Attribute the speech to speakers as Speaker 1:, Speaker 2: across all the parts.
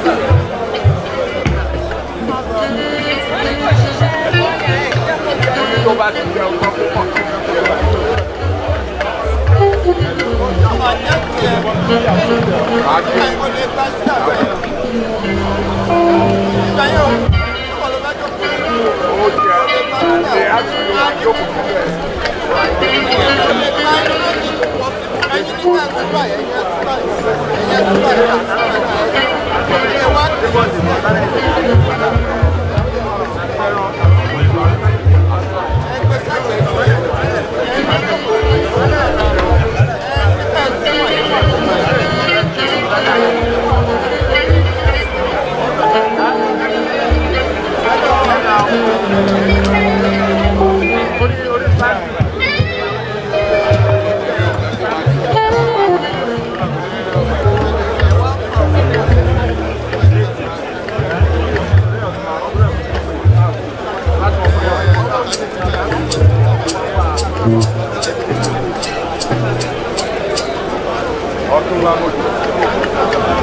Speaker 1: tó bá ti jẹ ọkọ púpọ̀. ó jẹ ẹ á ti lọ jókòó síbẹ̀. ọdún wa mo jù.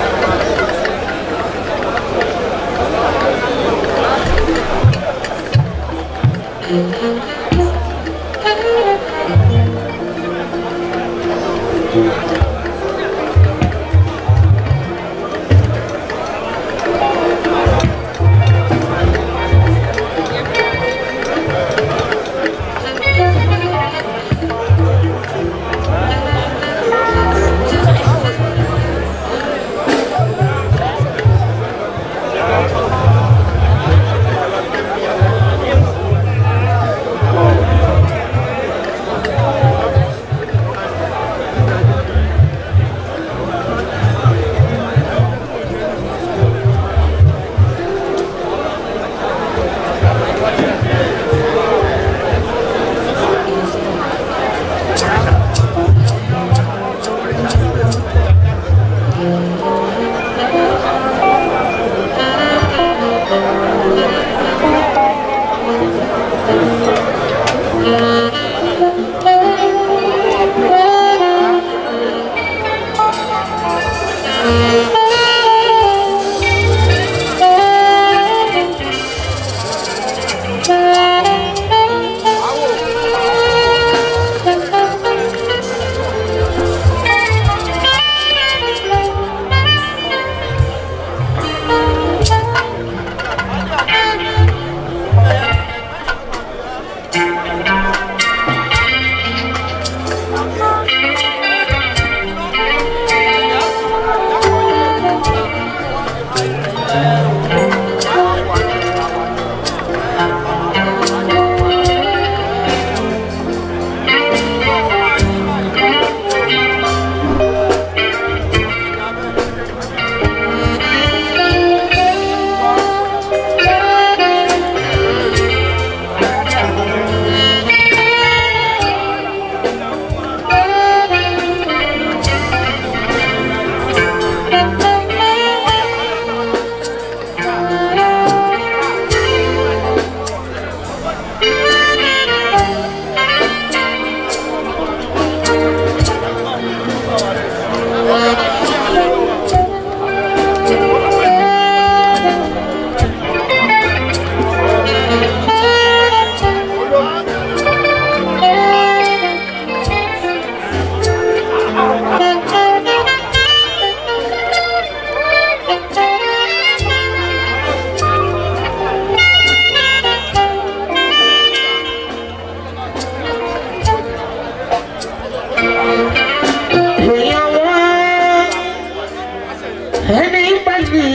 Speaker 2: ẹni bá ní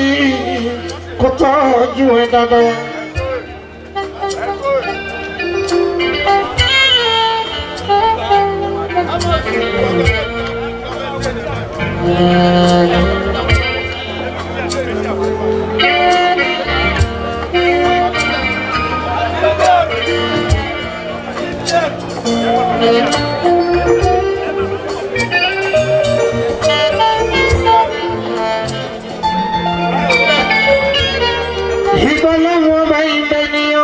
Speaker 2: kó tọ́jú ẹ dáadáa. ìgbà láwọn ọba ibẹ̀ ni ó.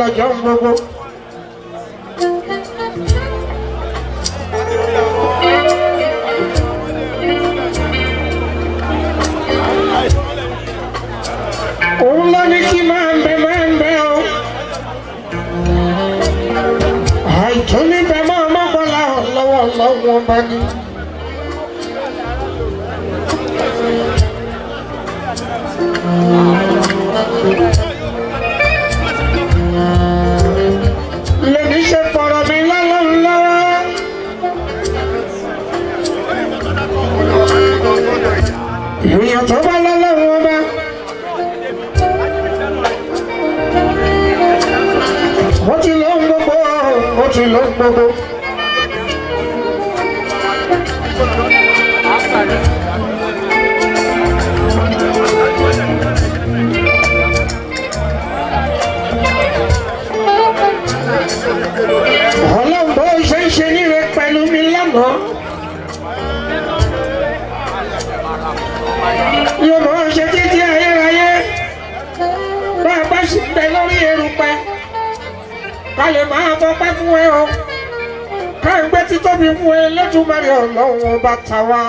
Speaker 2: ọjọ́ gbogbo. òun ló ní kí máa ń bẹ máa ń bẹ o. àìtún níbẹ̀ máa mọ́kànlá lọ́wọ́ lọ́wọ́ bá ní. lèmi ṣe fọ̀rọ̀ mi lọ́wọ́ lọ́wọ́. èèyàn tó bá lọ́lọ́wọ́ bá. ó ti lọ ń gbogbo ó ti lọ ń gbogbo. ọlọ́run bó ṣe ń ṣe níre pẹ̀lú mi lánàá. yóò mọ̀ ọ́n ṣe títí ayérayé bá a bá sì ń bẹ lórí erùpẹ̀ ká lè máa fọpẹ́ fún ẹ o ká ń gbé títóbi fún ẹ lẹ́tùmọ̀rẹ́ ọlọ́run ọba tàwa.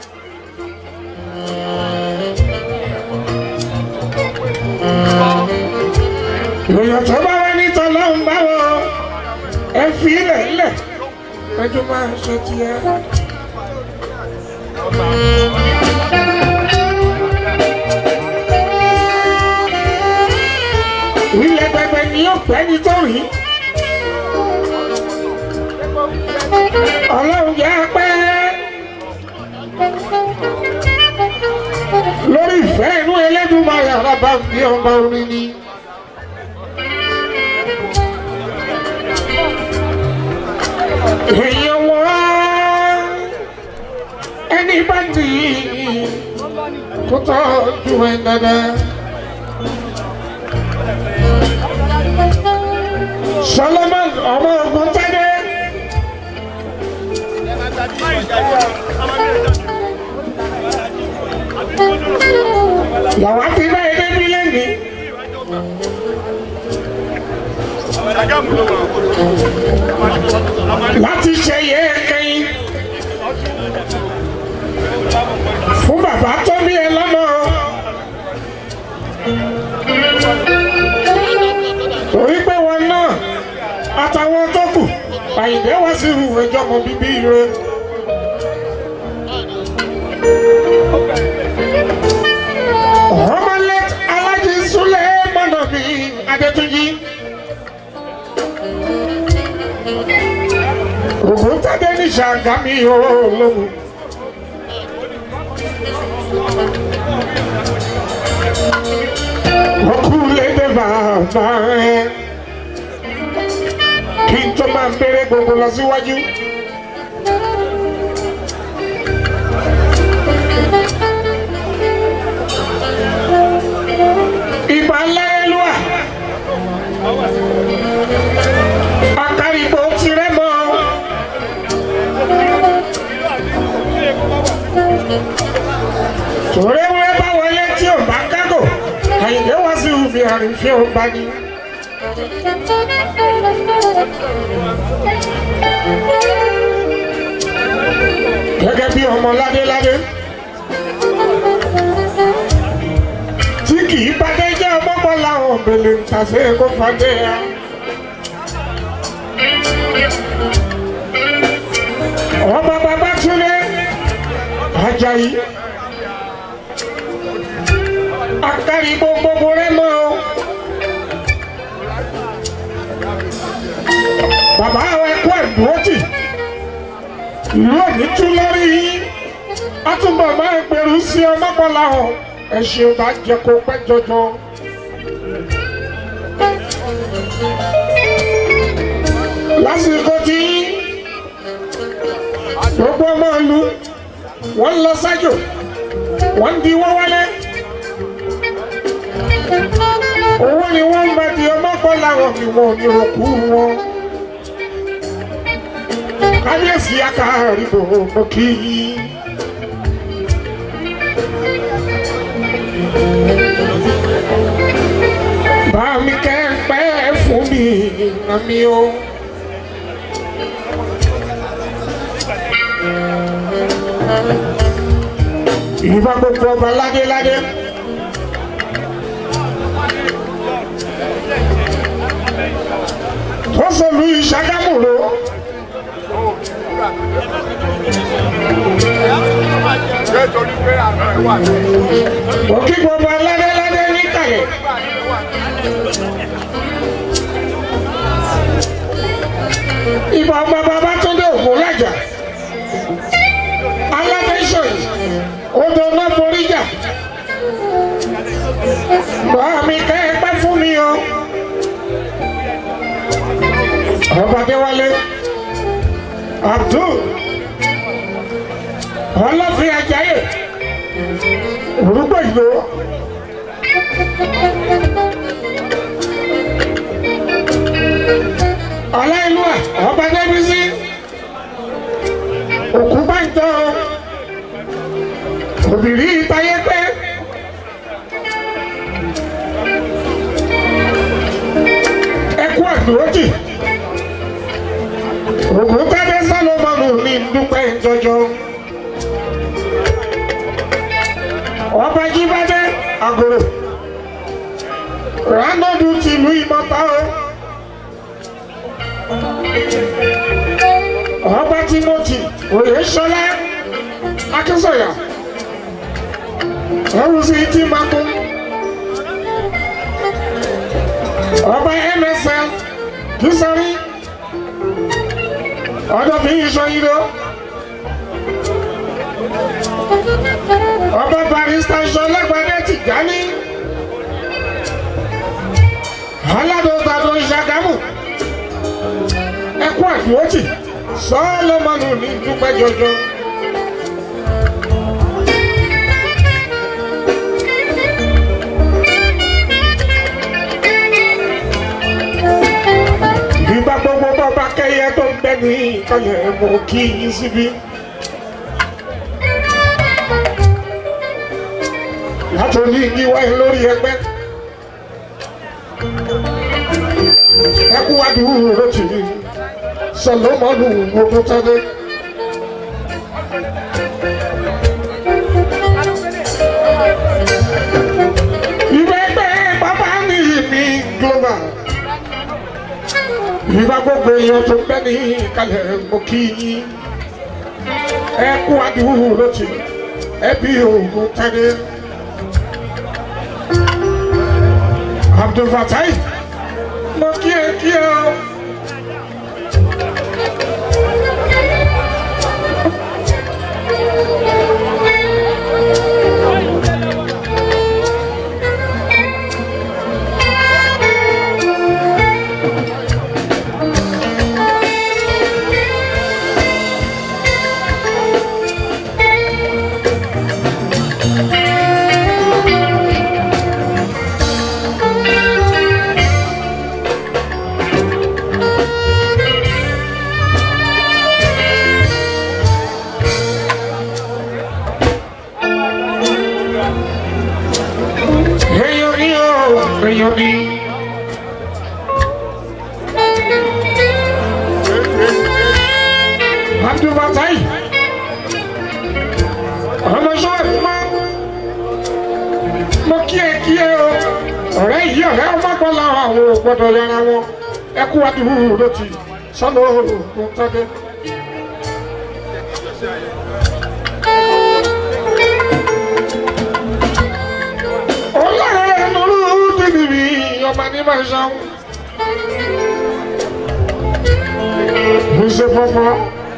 Speaker 2: èèyàn tó bá wá ní tọ́lọ́run báwo ẹ fi ilẹ̀ ilẹ̀ ẹjọ́ máa ṣe tiẹ̀. ilẹ̀ pẹpẹ ni yóò pẹ́ ní tó rí. ọlọ́run jẹ́ pẹ́ lórí ìfẹ́ inú Ẹlẹ́dùmarè àràbà bí ọmọ orin ni. èèyàn wọ́n ẹni bá dì í kó tọ́jú ẹ dáadáa. Solomon ọmọ ogun tẹ́lẹ̀. Yàwá fi bá ẹgbẹ́ bí lẹ́nìí. Láti ṣe yẹ kẹ́yìn. Fún bàbá tó bí ẹ lọ́mọ. Torí pé wọn náà àtàwọn tó kù àyìnbé wá sí ìhùwẹ̀ jọmọ bíbí rẹ. ọmọlẹ alájí súlẹ̀ mọ́nà mi adétúnjì. ògùn tàdé ní ṣàgámì olóhùn. ọkùn lédè bàbá ẹ kí n tó máa bèrè gbogbo lọ síwájú. ìgbà ńláyélúwà akárìbò tirẹ̀ mọ́ tòrẹ́wúrẹ́ bá wọlé tí ò bá kágò àyìnbé wá sí òfin àrífín ò bá ní. gẹ́gẹ́ bí ọmọ ládéládé tí kì í bàdé jẹ́ ọmọkọ làwọn òbèlè ń tàṣe kó fàdé ya. ọmọ bàbá túnlé Àjàyí akari gbogbo rẹ mọ o. bàbá àwọn ẹkọ ẹdùnwọtì ìlú òní tún lórí yín àtúbọ̀ máa ń gbèrú sí ọmọkànlá hàn ẹ̀sìn ọba jẹ kó pẹ́ jọjọ. lásìkò tí gbogbo ọmọ ìlú wọ́n ń lọ sájò wọ́n ń di wọ́n wálé owó ni wọ́n ń bá di ọmọkànlá hàn ni wọn ò ní òkú wọn kábíyèsí akáàríbò mo kí i. bá mi kẹ́ pẹ́ fún mi àmì o. ìbá gbogbo ọba ládéládé. tó sọlú ìṣàgámùrò
Speaker 1: ṣé torí pé àná ẹ wà ní
Speaker 2: òkè gbogbo ládéládé níkàlẹ̀. ìbá ọba bàbá tó dé òkú lájà. aládẹ́sọ̀ odò náà forí jà. bàá mi kẹ́ ẹ pẹ́ fún mi o. ọba déwálé abdul ọlọ́fin ajáyè orúkọ ìlú ọláìlúwà ọba débísí òkú báńtọ òbírí ìtayé pé ẹkú àdúrótì ògùn tádé sálọmọnù ní dúpẹ́ jọjọ ọba jíbádé àgòrò ránọdù tìlú ìmọ̀ta o ọba timothy oyèsọlá akínsọyà ẹwùsì tìmakú ọba msl kìsọrí ọjọ́ fi ń sọ yìí lọ. ọba barista sọlẹ́gbàdé ti já ní. aládọ́gbàdọ́ ìṣàgámù ẹkú àdúrótì sọlọ́mọnù ní dúpẹ́ jọjọ. ìgbà gbogbo bàbá kẹyẹ tó ń bẹ ní ìkọyẹ mọ kí yín síbí. látòní yíwá ẹ lórí ẹgbẹ́. ẹkú adúrú ló ti rí sọlọmọlù gbogbo tẹlẹ. ìwé ẹgbẹ́ bàbá mi mi global ìgbà gbogbo èèyàn tó gbẹ́ ní kalẹ̀ mo kí yín ẹ kú adúrú ló ti ẹbí òògùn tẹ́lẹ̀ abdulfatai mo kí ẹ kí ẹ o. èèyàn ní o èèyàn ní. abdulfatai ọmọ sọ́ọ̀bù mọ́ mo kí ẹ kí ẹ o ọ̀rẹ́ yìí ọ̀rẹ́ ọmọ gbọ́ làwọn àwọn ò gbọ́dọ̀ yára wọn ẹ kú adúrú ló ti sọ́nà òògùn tọ́dẹ́. ọlọ́run lórí bíbí ọba ní máa ṣan. Ṣé fọ́fọ́?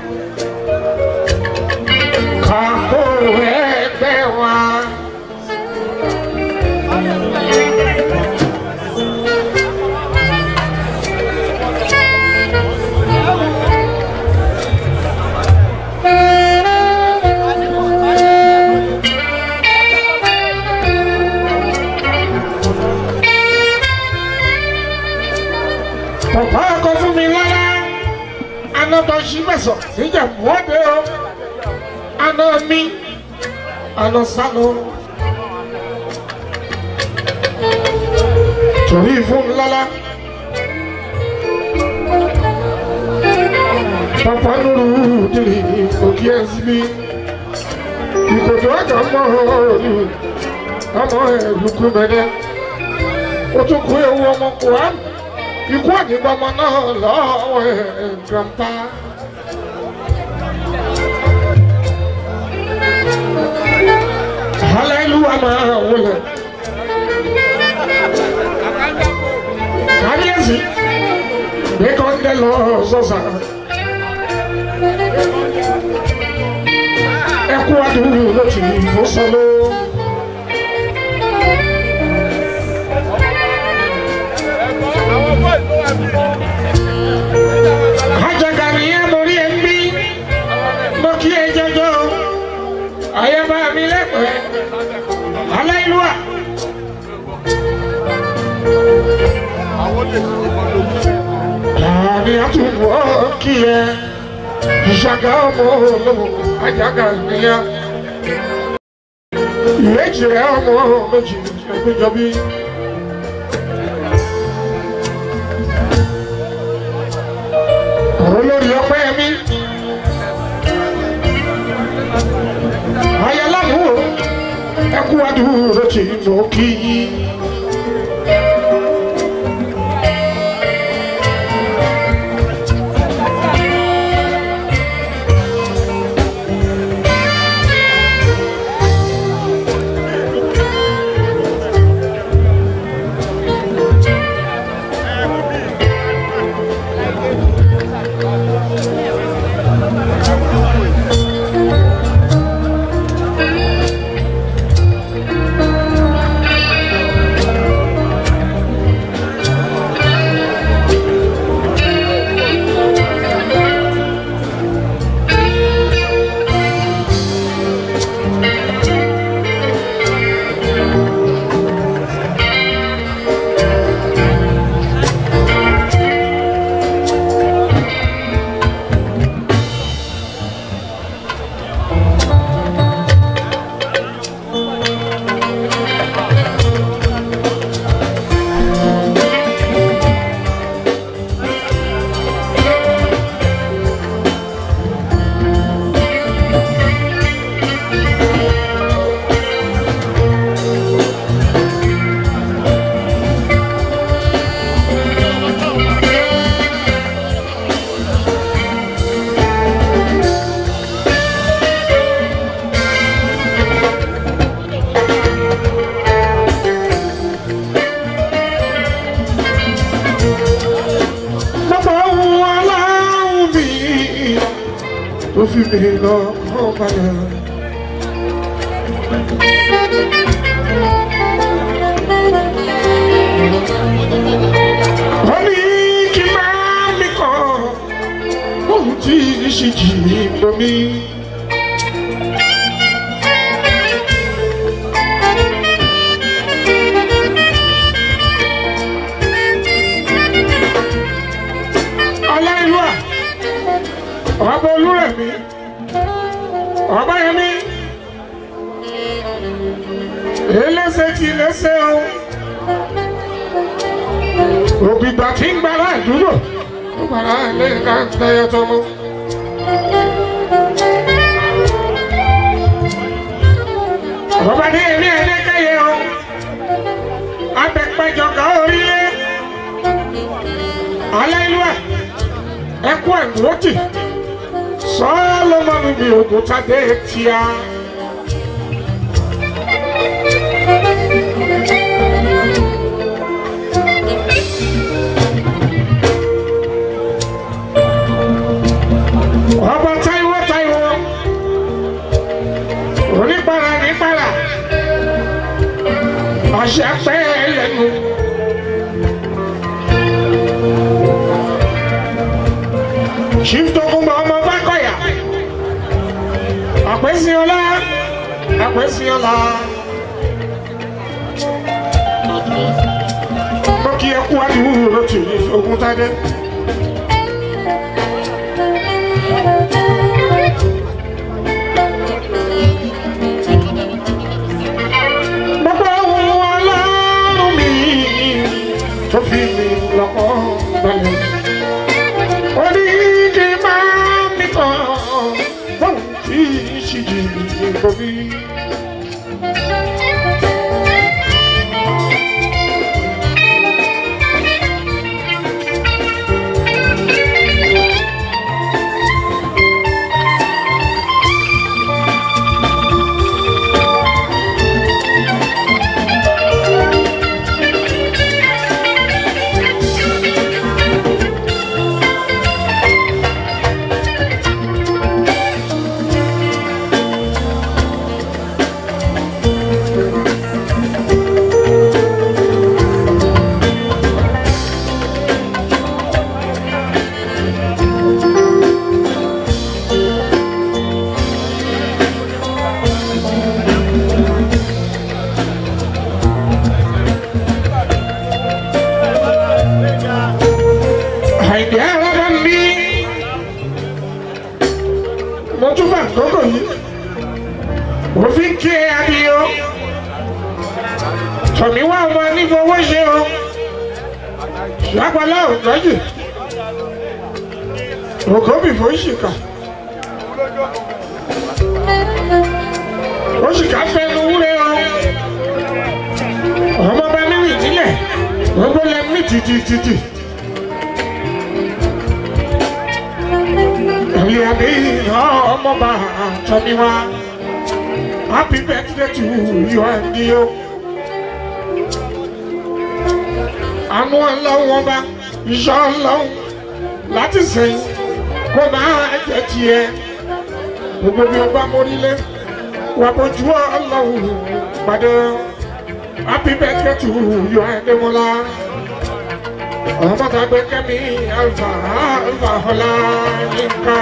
Speaker 2: Kàkó ẹgbẹ́ wa. Bàbá ọkọ fún mi lára. Anọ́tọ̀ ṣí mẹ́sàn níjà wọ́dẹ o. Aná mi. Aná sálọ. Torí fún mi lára. papa nuru diri òkè ẹsibí ìkòtò ọjà mọ òní ọmọ ẹlùkù mẹdẹ ó tún kú ewu ọmọ kùrán ikú àdìgbọmọ náà lọ́wọ́ ẹ grandpa. hallelujah máa wọlé kábíyèsí bí kò ń dẹ lọ sọ́sà. ẹkú adùn ló ti fò sọlọ. ajaga nìyẹn mo rí ẹ ń bí mo kí ẹ jọjọ ayaba mi lẹ́pẹ́ aláìlúwà. láàrin àtúwọ̀ kí ẹ ìṣàgá ọmọ olówó ajaga nìyẹn ìwé ìjìrẹ́ ọmọ méjì ẹgbẹ́jọbí. olórí ọpẹ́ mi ayélujára ẹkú adúró tí mo kí yín. Gbogbo ohun aláwọ̀ mi tó fi mi lọ kọ́ balẹ̀. Wọ́n ní kí n máa mi kọ́ ohun tí ṣe jì mí lọ mí. Aláìlúwà, ọba olúrẹ̀mí, ọba yẹmí, elése ti lése o. Ògbìgbà tí ń gbára ìdúró, ó gbára ilé ká ń tẹyẹ tó mú. Ọba ní èmi ẹ̀dẹ́kẹ́yẹ o, abẹ́pẹ́jọba orílẹ̀, aláìlúwà ẹkú ẹ̀gbọ́tì sọ́ọ́lọ́mọ́nù mi ògùntàdé tíá. ọba táíwò táíwò onípara nípara àṣẹ pẹ́ lẹ́nu. chief tokunbo ọmọ fákọyà àpèsíọlá àpèsíọlá mo kí ẹ kú àdúgbò lótì ogun tádé. gbogbo ohun ọlọ́run mi tó fi mi lọ́kọ́ balẹ̀ orí kì í máa bomi. àìdí arábá ń bí mo tún fà kókò yìí mo fi ń kí ẹ adìyó tọ̀mí wá ọmọ nífowó ṣe o lápálá ògbọ́jì ògóbì fòṣìkà òṣìkà fẹnu wúre o ọmọ bá mi rìn nílẹ̀ gbogbo lẹ́mí tìtìtìtì. Ìyàbí ọmọba Tọ́míwá. Happy birthday to you and you. Àánú ọlọ́run ọba, iṣẹ́ ọlọ́run láti sẹ́yìn kó máa jẹ́ tiẹ̀. Gbogbo bí o bá mórílé, wà bójú ọlọ́run pàdé. Happy birthday to you and Demola. Ọmọ tàgbé kẹ́mi alfa alfa ọlá yínká.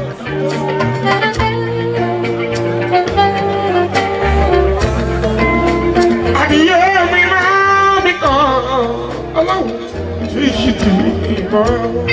Speaker 2: Adìyẹ mi máa mi kàn ọlọ́run tí yìí ti mọ́.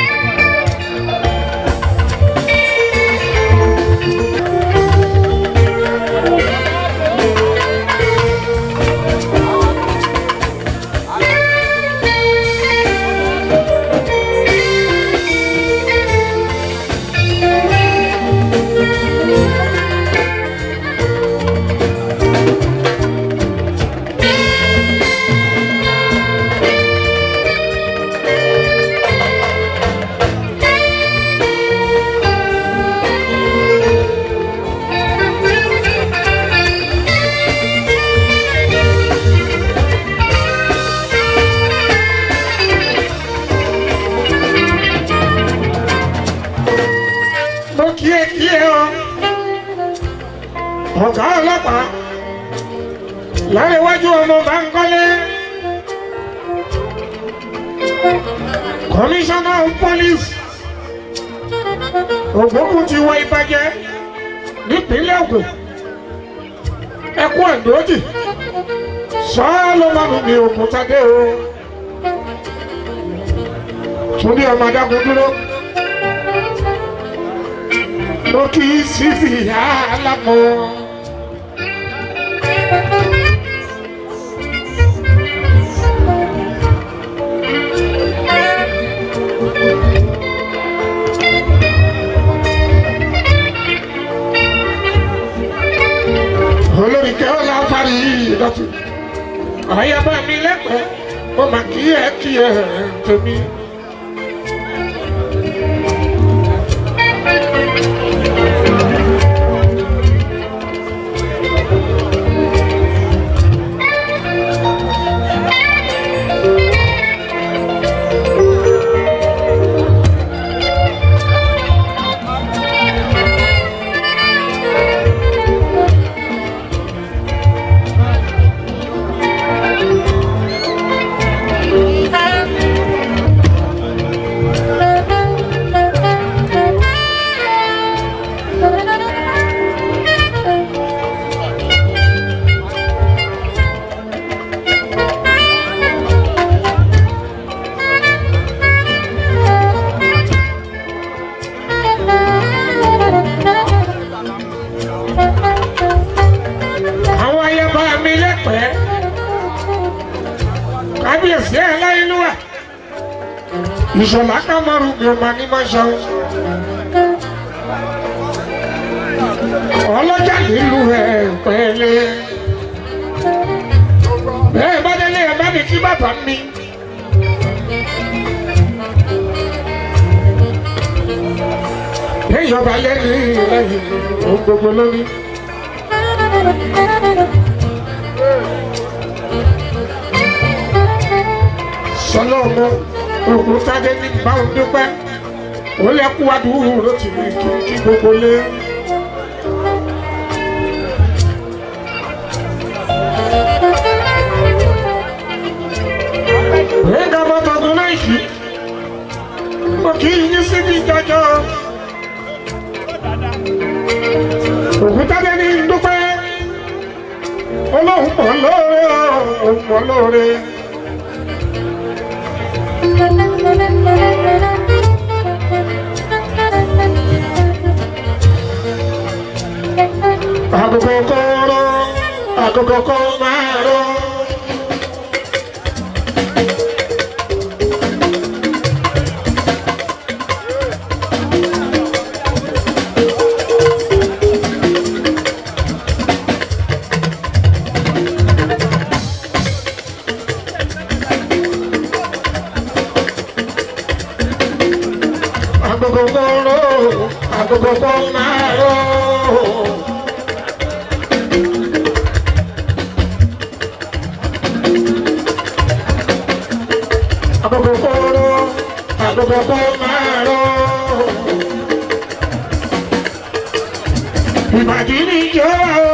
Speaker 2: mo kí ẹ kí ẹ o ọ̀gá ọlọ́pàá láríwájú ọmọ Bánkọ́lé commissioner of police ògbókùn ti wọ ìbàjẹ́ nípínlẹ̀ Ògùn ẹkú ẹ̀dọ́jì sọ́ọ́lọ́mọ́nù ní Ògùntadé o túndé ọmọ adágún dúró mo kì í sí fìyà alámọ̀. olórí kẹ́ ọ́ náà parí ìdọ̀tí àyàbá mi lẹ́pẹ́ mo mà kí ẹ kí ẹ tèmi. àwọn ayaba mi lẹ́pẹ́ kábíyèsí ẹ̀ láyélúwà ìṣọ̀lá kamaru mi ò máa ní máa ṣan ọlọ́jà nílùú ẹ̀ pẹ́lẹ́. bẹ́ẹ̀ bá délé ẹ̀ bá mi kí bàbá mi. èèyàn bá lé ní lẹ́yìn ohun gbogbo lórí. sọlá ọmọ ògùn sáde ní báwọn dúpẹ́ ó lẹ́kú adúrú ló ti rí kí kí gbogbo lé. Ẹ̀ka bàtà tó náà yìí, mo kì í yín síbi jọjọ. Òkútádé ní dúpẹ́, olóhùn mọ̀ lóore, òun mọ̀ lóore. Agogo kóró, agogo kó máa ró. Agogo kóró, agogo kó máa ró. Agogo kóró, agogo kó máa ró. Ìbàdí ni jọ́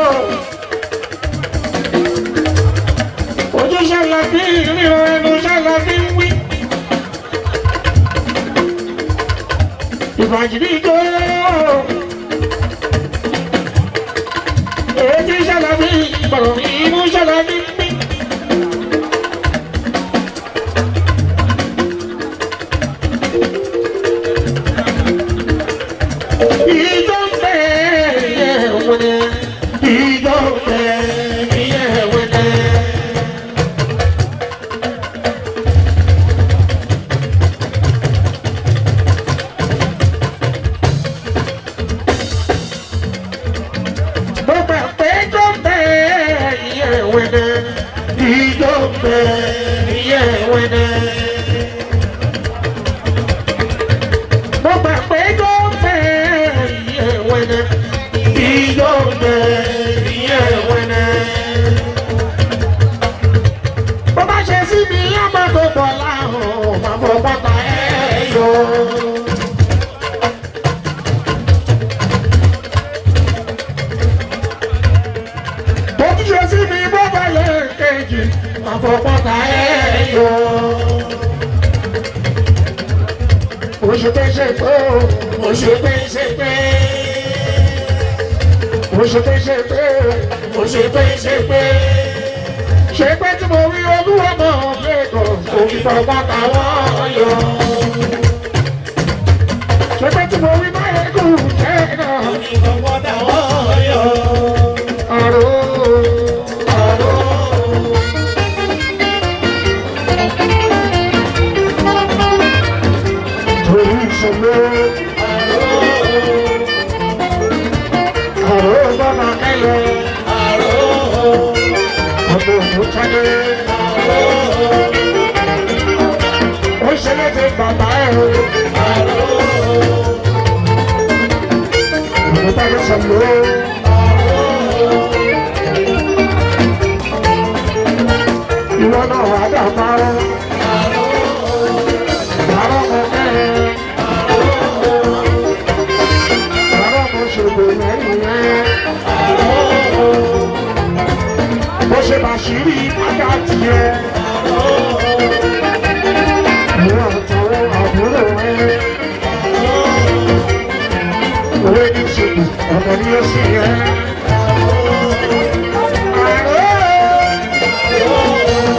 Speaker 2: ojú ṣàlàbí ríran ẹnu ṣàlàbí wí. Ìbàdí ni jọ́ ètí ṣàlàbí ìbọ̀rọ̀ ìmú ṣàlàbí wí. Ìjọ ń bẹ̀ yẹ̀ wọ̀nẹ̀, ìjọ ń bẹ̀ yẹ̀ wọ̀nẹ̀. Mo gbà pé tó bẹ̀ yẹ̀ wẹ̀nẹ̀, ìjọ bẹ̀ yẹ̀ wẹ̀nẹ̀. Mo gbà pé tó bẹ̀ yẹ̀ wẹ̀nẹ̀, ìjọ bẹ̀ yẹ̀ wẹ̀nẹ̀. Bó bá ṣe sí mi, ọmọ tó bọ̀ láhùn, máa fọ pátá ẹ̀ yọ. Bó ti ṣe sí mi, bó bá lè kejì, máa fọ pátá ẹ̀ yọ. Mo ṣe pé ṣe pé o, mo ṣe pé ṣe pé. Mo ṣe pé ṣe pé o, mo ṣe pé ṣe pé. Ṣé pé tí mo rí olúwa mọ̀ lẹ́kọ̀ọ́, kò fi fọ pátá wọ́n yọ. Ṣé pé tí mo rí báyẹn kù jẹ́ náà. Àrò, àrò. Torí ìṣòro. Àrò bàbá kẹ́lẹ̀. Ọmọ ògùn tádé. Ó ṣe léde bàbá ẹ̀ o. Ọmọ bàbá sọ̀rọ̀. Ìwọ náà wà dà parọ́. Parọ́ mọ kẹ́lẹ̀. Parọ́ mọ ṣògbò lẹ́yìn rẹ̀. Bó ṣe bá ṣírí ajá tiẹ̀. Ìwọ àtàwọn àbúrò rẹ̀. Òwe ní ṣèlú, ọ̀nà ni ó sì yẹ. Àrò.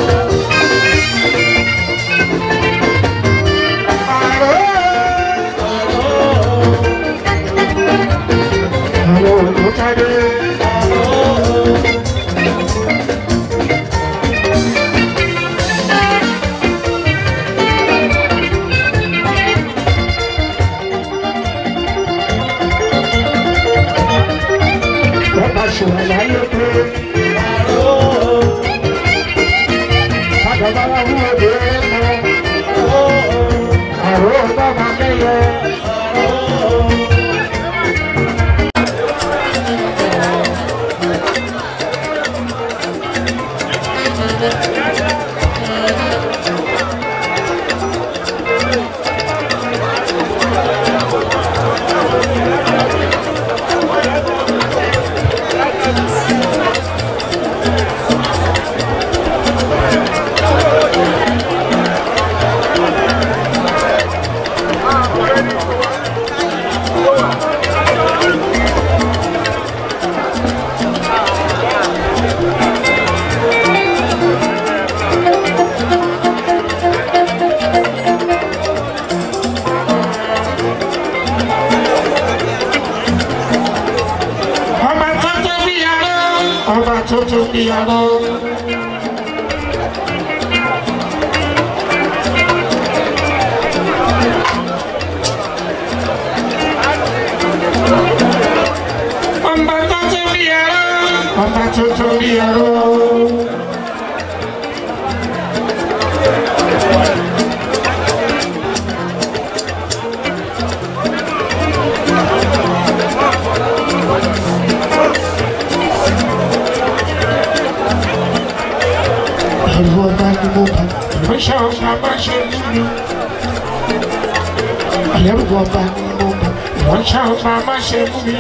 Speaker 2: Àrò ló jáde. ọba tó tó bí arọ ọba tó tó bí arọ. ọba tó tó bí arọ ọba tó tó bí arọ. ẹ̀rù ọba ni mo bá ìránṣẹ́ ọba bá ṣe nínú. ẹ̀rù ọba ni mo bá ìránṣẹ́ ọba bá ṣe mú mi.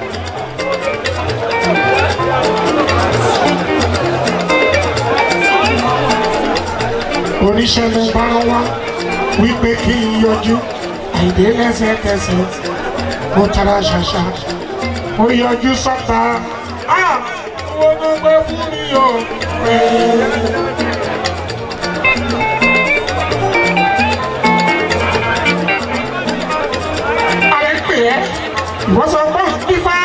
Speaker 2: oníṣẹ́ ló bá wá wípé kí n yọjú àìdé lẹ́sẹ̀kẹsẹ̀ mo tara ṣàṣà mo yọjú sọ́ta. Ah! Wọ́n ló gbé fún mi o. Ààrẹ pè ẹ́, ìwọ́n sọ pé fífá.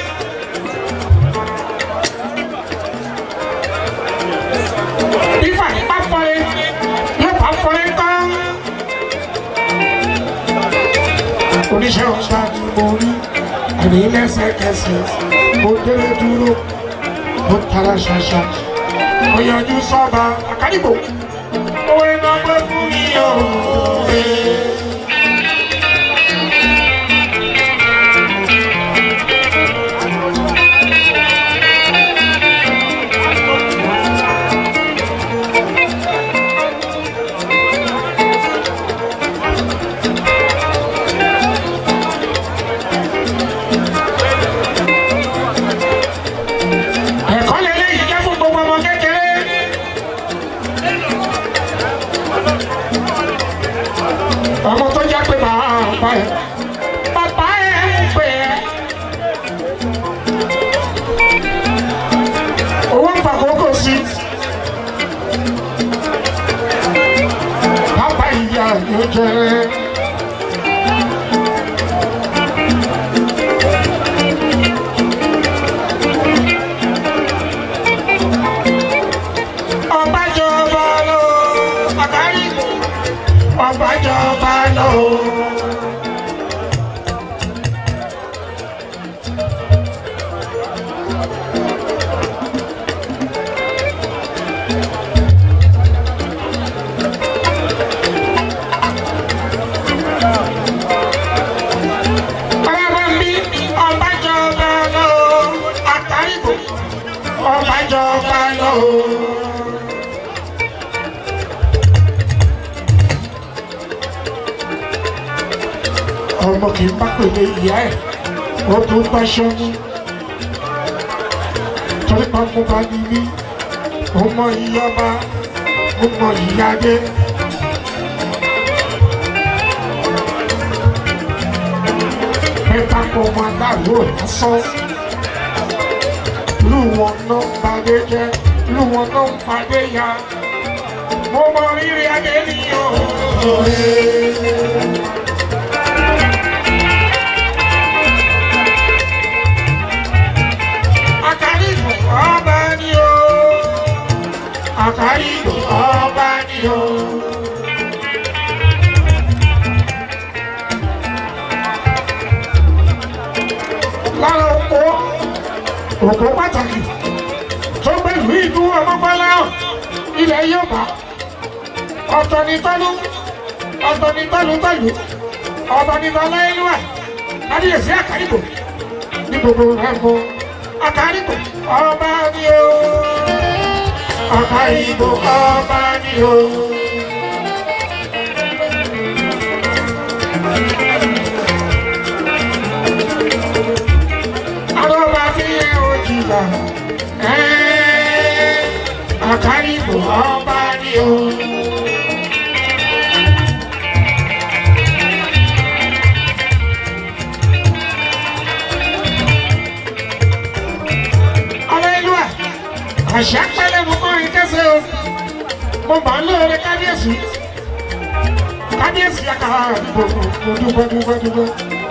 Speaker 2: Fífá bá fọlé, yóò bá fọlé tán. Oníṣẹ́ ọ̀ṣà ni mo rí, àní lẹ́sẹ̀kẹsẹ̀, mo délé dúró, mo tara ṣàṣà, mo yọjú sọ́ba àkádìgbò. Owó iná gbé fún mi o. ẹ̀kọ́ lélẹ́yìí jẹ́ fún gbogbo ọmọ kékeré. ọmọ tó jẹ́ pé bàbá ẹ̀ bàbá ẹ̀ ń pè ẹ́. owó ń fa kókó sí. bàbá ìyá yóò jẹ́. ọbàjọba lọ àkárí ọbàjọba lọ. Bàbá mi ọbàjọba lọ àkárí ọbàjọba lọ. ọmọ kì í bá pèlè ìyá ẹ̀ ó tún bá ṣọ́nú torí pa mo bá ní ní ó mọ ìyá ọba ó mọ ìyá dé. mẹ́ta kọ́ ọmọ aláàlú lásán lù wọn náà fàdé jẹ́ lù wọn náà fàdé ya mo mọ rírì adé nìyó. Àkàrígbò ọba ni o. Àkàrígbò ọba ni o. Lára oko, oko pàtàkì tó gbẹ̀lú ìlú ọmọgbọ́lá ilẹ̀ Yorùbá. Ọ̀tọ̀ ni tọ́lú, ọ̀tọ̀ ni tọ́lú tọ́lú, ọ̀tọ̀ ni tọ́lá ìlú ẹ̀. Kábíyèsí Àkàrígbò ní gbogbo rẹ̀ mọ́ àkàríkò ọba ni o àkàìbò ọba ni o. Arọ́bà fi yẹ òjìlá, àkàìbò ọba ni o. Aleluya, àṣà pẹ́lẹ́ mo kọ́ ìkẹsẹ̀ o, mo bá ń lóore kábíyèsí, kábíyèsí àkàrà àdúgbò mo dúpẹ́ dúpẹ́ dúpẹ́.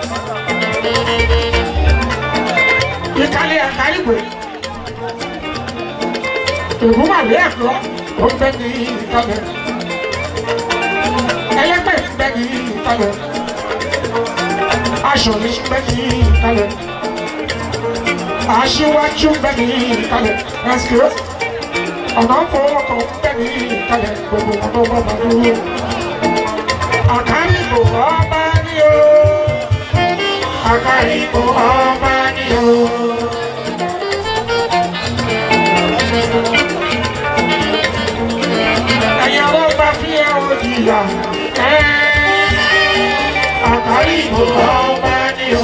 Speaker 2: Ìkàlẹ̀ àkàrìgbò, ìbúmọ̀lẹ́ ẹ̀kọ́, ó ń bẹ ní ìkàlẹ̀. Ẹlẹ́gbẹ́ ń bẹ ní ìkàlẹ̀. Aṣọ mi ń bẹ ní ìkàlẹ̀ aṣíwájú bẹ ní ìkàlẹ̀ ẹ̀sìkò ọ̀nà fọwọ́kọ̀ bẹ ní ìkàlẹ̀ gbogbo wọn tó bá bá dúró. àkàrìbò ọba ní o àkàrìbò ọba ní o. ẹ̀yin ọ̀rọ̀ bá fi ẹ̀ o jìyà àkàrìbò ọba ní o.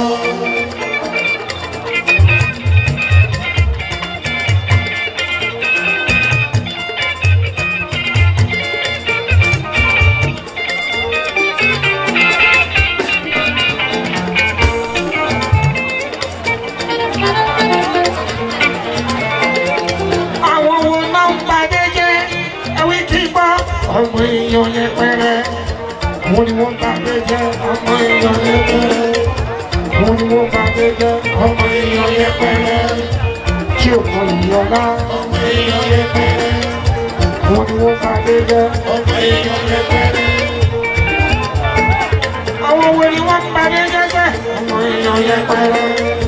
Speaker 2: àwọn wo náà ń padé jẹ́ ẹ̀wí kí gbọ́. ọmọ èèyàn yẹn pẹ́rẹ́ wọ́n ní wọ́n padé jẹ́ ọmọ èèyàn yẹn pẹ́rẹ́ wọ́n ní wọ́n padé jẹ́ ọmọ èèyàn yẹn pẹ́rẹ́ tí ò mọ ìyọ̀lá ọmọ èèyàn yẹn pẹ́rẹ́ wọ́n ní wọ́n padé jẹ́ ọmọ èèyàn yẹn pẹ́rẹ́. àwọn wo ni wọ́n padé jẹ́ sẹ́ ọmọ èèyàn yẹn pẹ́rẹ́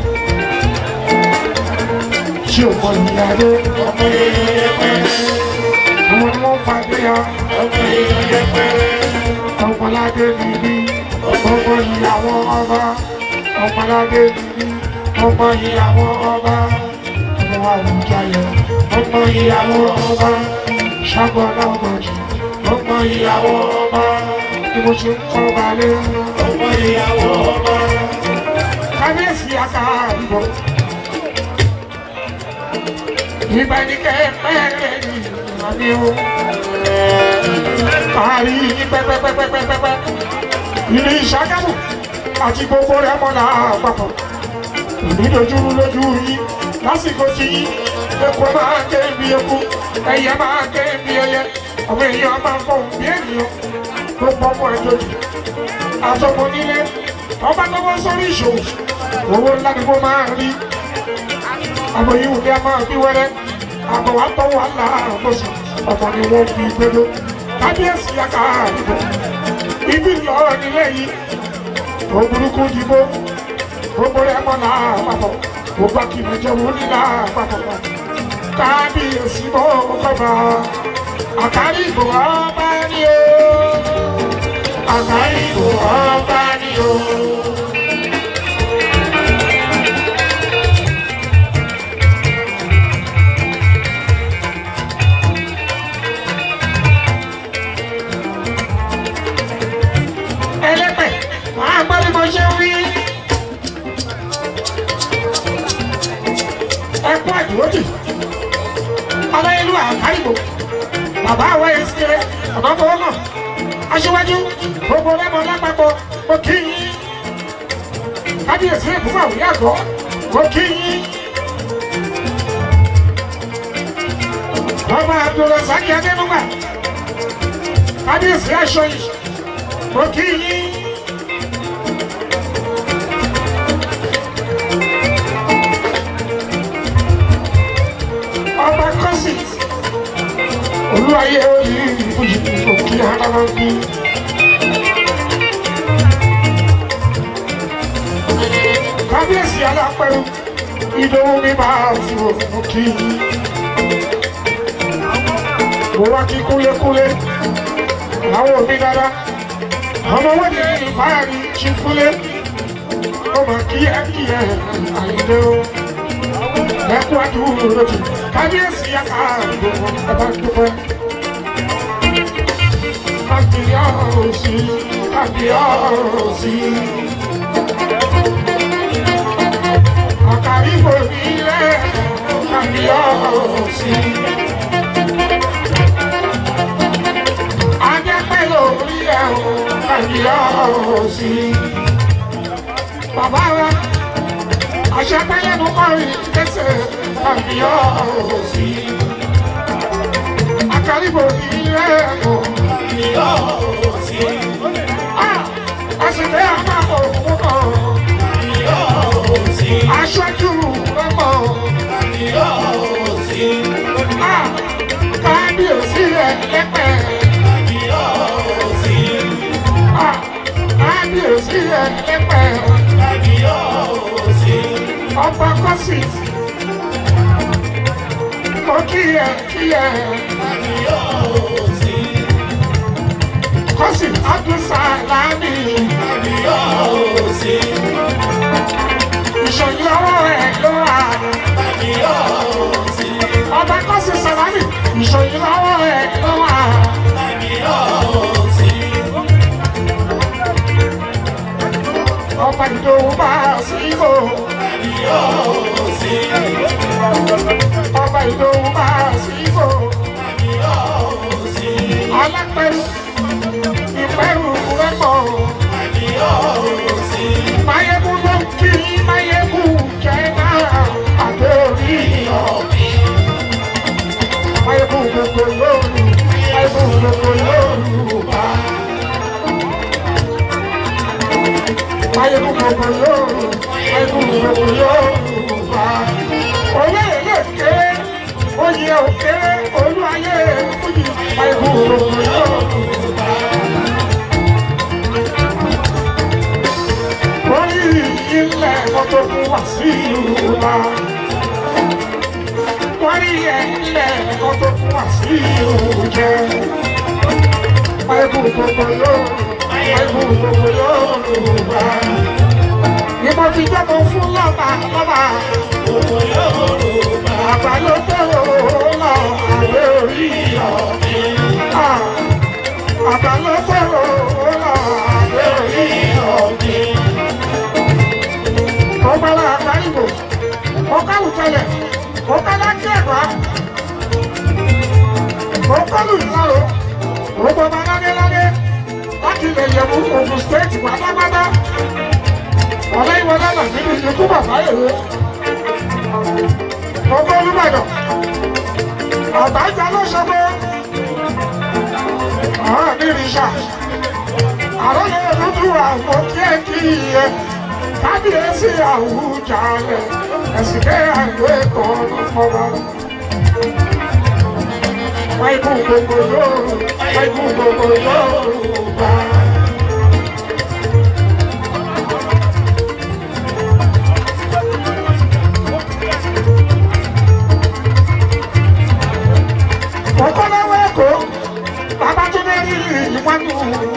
Speaker 2: tí ò mọ ìyàdó ọmọ èèyàn yẹn pẹ́rẹ́ àwọn ni wọ́n fàdé ya ọmọ èèyàn yẹn pẹ́rẹ́ ọmọládé nìbí ọmọ ìyàwó ọba ọmọládé nìbí ọmọ ìyàwó ọba ọmọ àwùjáyọ ọmọ ìyàwó ọba ṣàgbọ́nà ọmọdé ọmọ ìyàwó ọba ni mo ṣe ń kọ́ balẹ̀ ọmọ ìyàwó ọba kábíyèsí àkàrìbọ̀ ìbánikẹ́ pẹ́ẹ́rẹ́ ní ìrìnàmí o. Parí pẹ́pẹ́pẹ́pẹ́pẹ́pẹ́. Ìlú Ìṣàgámù àti gbogbo rẹ̀ mọ́lá àpapọ̀. Ìdídojúrú lójú yín lásìkò tí yín. Epo máa ké bí eku, ẹyẹ máa ké bí ẹyẹ. Ọmọ èèyàn máa ń fọ̀hún bí ènìyàn. Gbogbo ọmọ ẹjọ́ jù. Àtọmọ nílé, ọba lọ́wọ́ sórí ìṣòwò. Owó ńlá ni mo máa rí àmọ́ yìí wùdí a máa bí wẹ́rẹ́ àmọ́ wàá tọ́ wà láàbòsí ọmọ ni wọ́n fi gbẹdọ́ kábíyèsí yàtọ̀ àdìbò ibi lọ nílé yìí òburúkú dìbò gbogbo rẹ̀ mọ́ láàpapọ̀ gbogbo akíni jẹ́ wọ́n ní láàpapọ̀ kábíyèsí bó kọ́ba àkárí ìbò ọba ni o àkárí ìbò ọba ni o. ẹlẹ́pẹ̀ máa gbọ́ bí mo ṣe ń wí. ẹkún àdúrótì aláìlú àkáìbò bàbá àwọ̀ ẹ̀ sí rẹ̀ ọ̀nà fọwọ́ náà aṣíwájú gbogbo lẹ́mọ lápapọ̀ mo kí yín kábíyèsí ìbúfà òní àgọ́ mo kí yín. ọba abdulrasaki adẹnugba kábíyèsí aṣọ yìí mo kí yín. ọba kọ́sì olúwayé oyè ìbùjì òkè aráwá bí. kábíyèsí alápẹ̀rù ìdòwú mi máa fi wò mo kí yín. mo wá kí kúlékúlé àwọn òbí dáadáa ọmọ wọn ní ìfáàrí ṣífúlé ó mà kí ẹ kí ẹ àìlè o ẹkú àdúró lójú kábíyèsí yàtọ̀ gbogbo ọba dúpẹ́. kábíyèsí kábíyèsí. àkàrígbò nílẹ̀ kábíyèsí. ajẹ́pẹ́ lórí ẹ̀ o kábíyèsí. bàbá wa àṣepẹ́lẹ́nu kọrin kẹsẹ̀ kábíyèsí. àkàrígbò nílẹ̀ o àṣìlẹ̀ àpapọ̀ òkú kan aṣojú ọmọ kábíyèsí rẹ̀ lẹ́pẹ̀ kábíyèsí rẹ̀ lẹ́pẹ̀ ọba kọ́sì mo kíyẹ kíyẹ kọ́sì abdulsalami ìṣòyí ọwọ́ rẹ̀ ló wà ọba kọ́sì salami ìṣòyí ọwọ́ rẹ̀ ló wà ọba ìdòwú bá síbò ọba ìdòwú bá síbò alápẹ̀rù ìpẹ̀rù rẹ̀pọ̀ máyégún ló ń kí máyégún jẹ́ náà àdé orí ọ̀bí máyégún gbogbo lóru máyégún gbogbo lóru bá máyégún gbogbo lóru máyégún gbogbo lóru bá olóyè lè ké oyè òkè olú ayé fújì máyégún gbogbo lóru bá. orí ilẹ̀ mọ́tò fún wa sí ìlú wa. wọ́n rí ilẹ̀ mọ́tò fún wa sí ìlú jẹ́. Báyìí gbogbo yóò báyìí gbogbo yóò wá. Ni mo fi jẹ́ mo fún lọ́ba lọ́ba. Àgbà ló tẹ̀wọ̀ lọ àlẹ́ orí ọ̀gbìn. Àgbà ló tẹ̀wọ̀ lọ àlẹ́ orí ọ̀gbìn ọgbàlá àgbáyìnbó ọkàwùtẹlẹ ọkàlákẹẹkọ ọkọlù ìlàrọ ọgbọba ládéládé láti lè yẹ̀wò Ògùn stéètì pátápátá ọ̀lẹ́ ìwọlé là nínú ikú bàbá èrè ọgbọ Olúbàdàn àbájá lọ́sọ̀gbọ́ ọ̀rọ̀ mi rìṣà àròyé dúdú àwọn kíákíyẹ kábíyèsí àwùjalẹ̀ ẹ̀sìnkẹ́ àgbẹ̀ kan lọ́mọba. Wáìkú gbogbo yóò, wáìkú gbogbo yóò bá. Ọ̀pọ̀lọpọ̀ ẹ̀kọ́, Babátúndé rí ìwádìí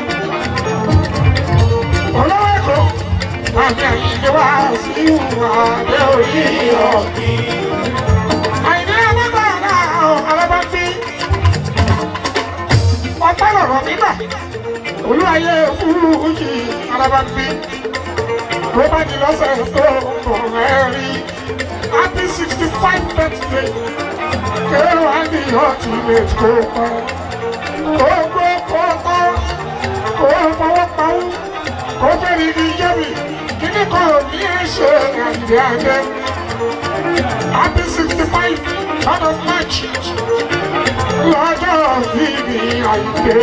Speaker 2: olówó èkó àmì àyíké wá sí ìwà àdé orí ọ̀gbì. àìní alágbára alábàbí ọpẹ́ lọ̀rọ̀ nígbà olúwayé fúrúùjì alábàbí ló bá di lọ́sẹ̀ tó kọ̀ ẹ́rí happy sixty five birthday kéwà ní ultimate kó pẹ́ kó gbé kó tọ́ kó fọwọ́ pawú kó fẹ́rí ní yẹ́mi kíní kan ò ní ẹ̀ ṣe àyè àyè happy sixty five ton of march lọ́jọ́ bíbí àyè.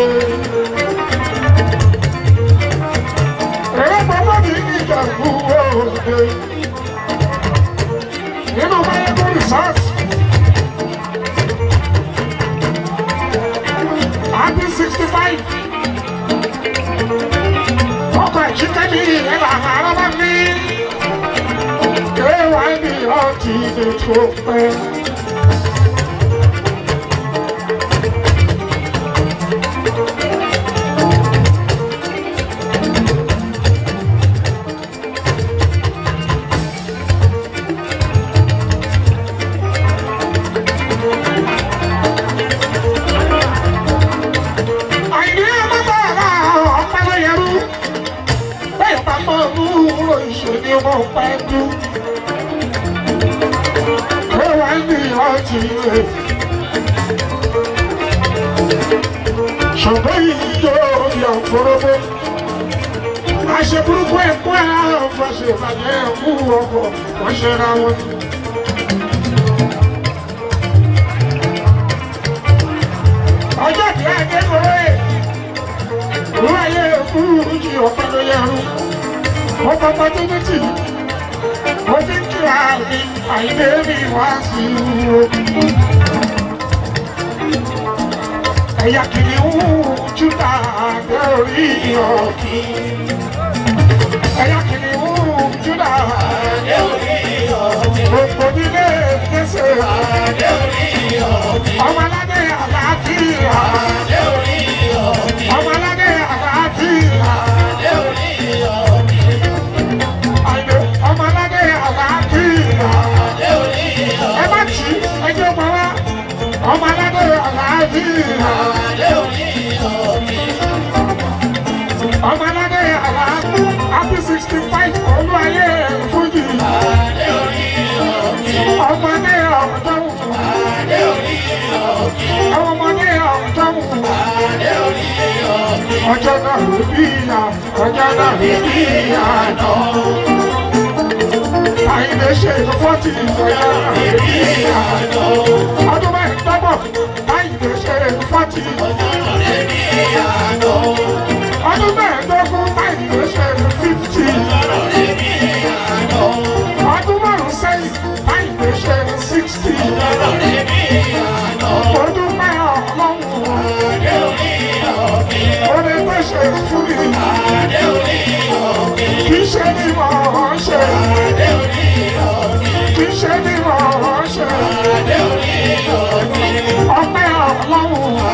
Speaker 2: Èrè pọ̀pọ̀ ní Ìjẹ̀bú Òde nínú Mayegun resort. Happy sixty five ọkọ̀ ìjíkẹ́ ní ìrẹ́lá àárọ̀ mi. Kéwàá ní ọtí ní tó pẹ́. ṣùgbọ́n ìjọ ìyà òfurufú àṣẹ burúkú ẹ̀kọ́ àfọ̀ ṣe ìbàjẹ́ ẹ̀kú ọkọ̀ wọ́n ṣe ra wọn. ọjọ́ tí a dé kóró ẹ̀ òun ayé ẹ̀kú ìjì ọ̀pẹ ló yẹ ẹrú wọ́n fọpọ́ tó tó tì í mo fi ń kíra mi àìlè mi wá sí i o. ẹ̀yà kìnìún júdà dé orí ọ̀kì. ẹ̀yà kìnìún júdà dé orí ọ̀kì. gbogbo nílé kése dé orí ọ̀kì. ọmọ aládé àlàáfíà dé orí ọ̀kì. ọmọ aládé àlàáfíà dé orí ọ̀kì. àìlè ọmọ aládé àlàáfíà dé orí ọ̀kì. ẹ má tì í ẹjọ́ mọ́ wá ọmọ aládé àlàáfíà. ọmọ aládé àlàáfíà happy sixty five olú ayé fújì. ọmọdé ọ̀dọ́wù. ọmọdé ọ̀dọ́wù. ọjọ́ náà ló bí ìyá ọjọ́ náà ló bí ìyá náà. àyìnbó ṣe fọ́tì ọjọ́ náà ló bí ìyá náà. ọdún mẹ́rin tọ́gbọ̀ àyìnbó ṣe fọ́tì ọdún mẹ́ẹ̀ẹ́dógún àyìnbó ṣe fífítì. ọdún márùn-ún sẹ́yìn àyìnbó ṣe síkítì. ọdún mẹ́rin ọlọ́run orí tó ṣe fún mi. kì í ṣe ní mọ̀ ọ́ ṣe. kì í ṣe ní mọ̀ ọ́ ṣe. ọpẹ́ ọlọ́run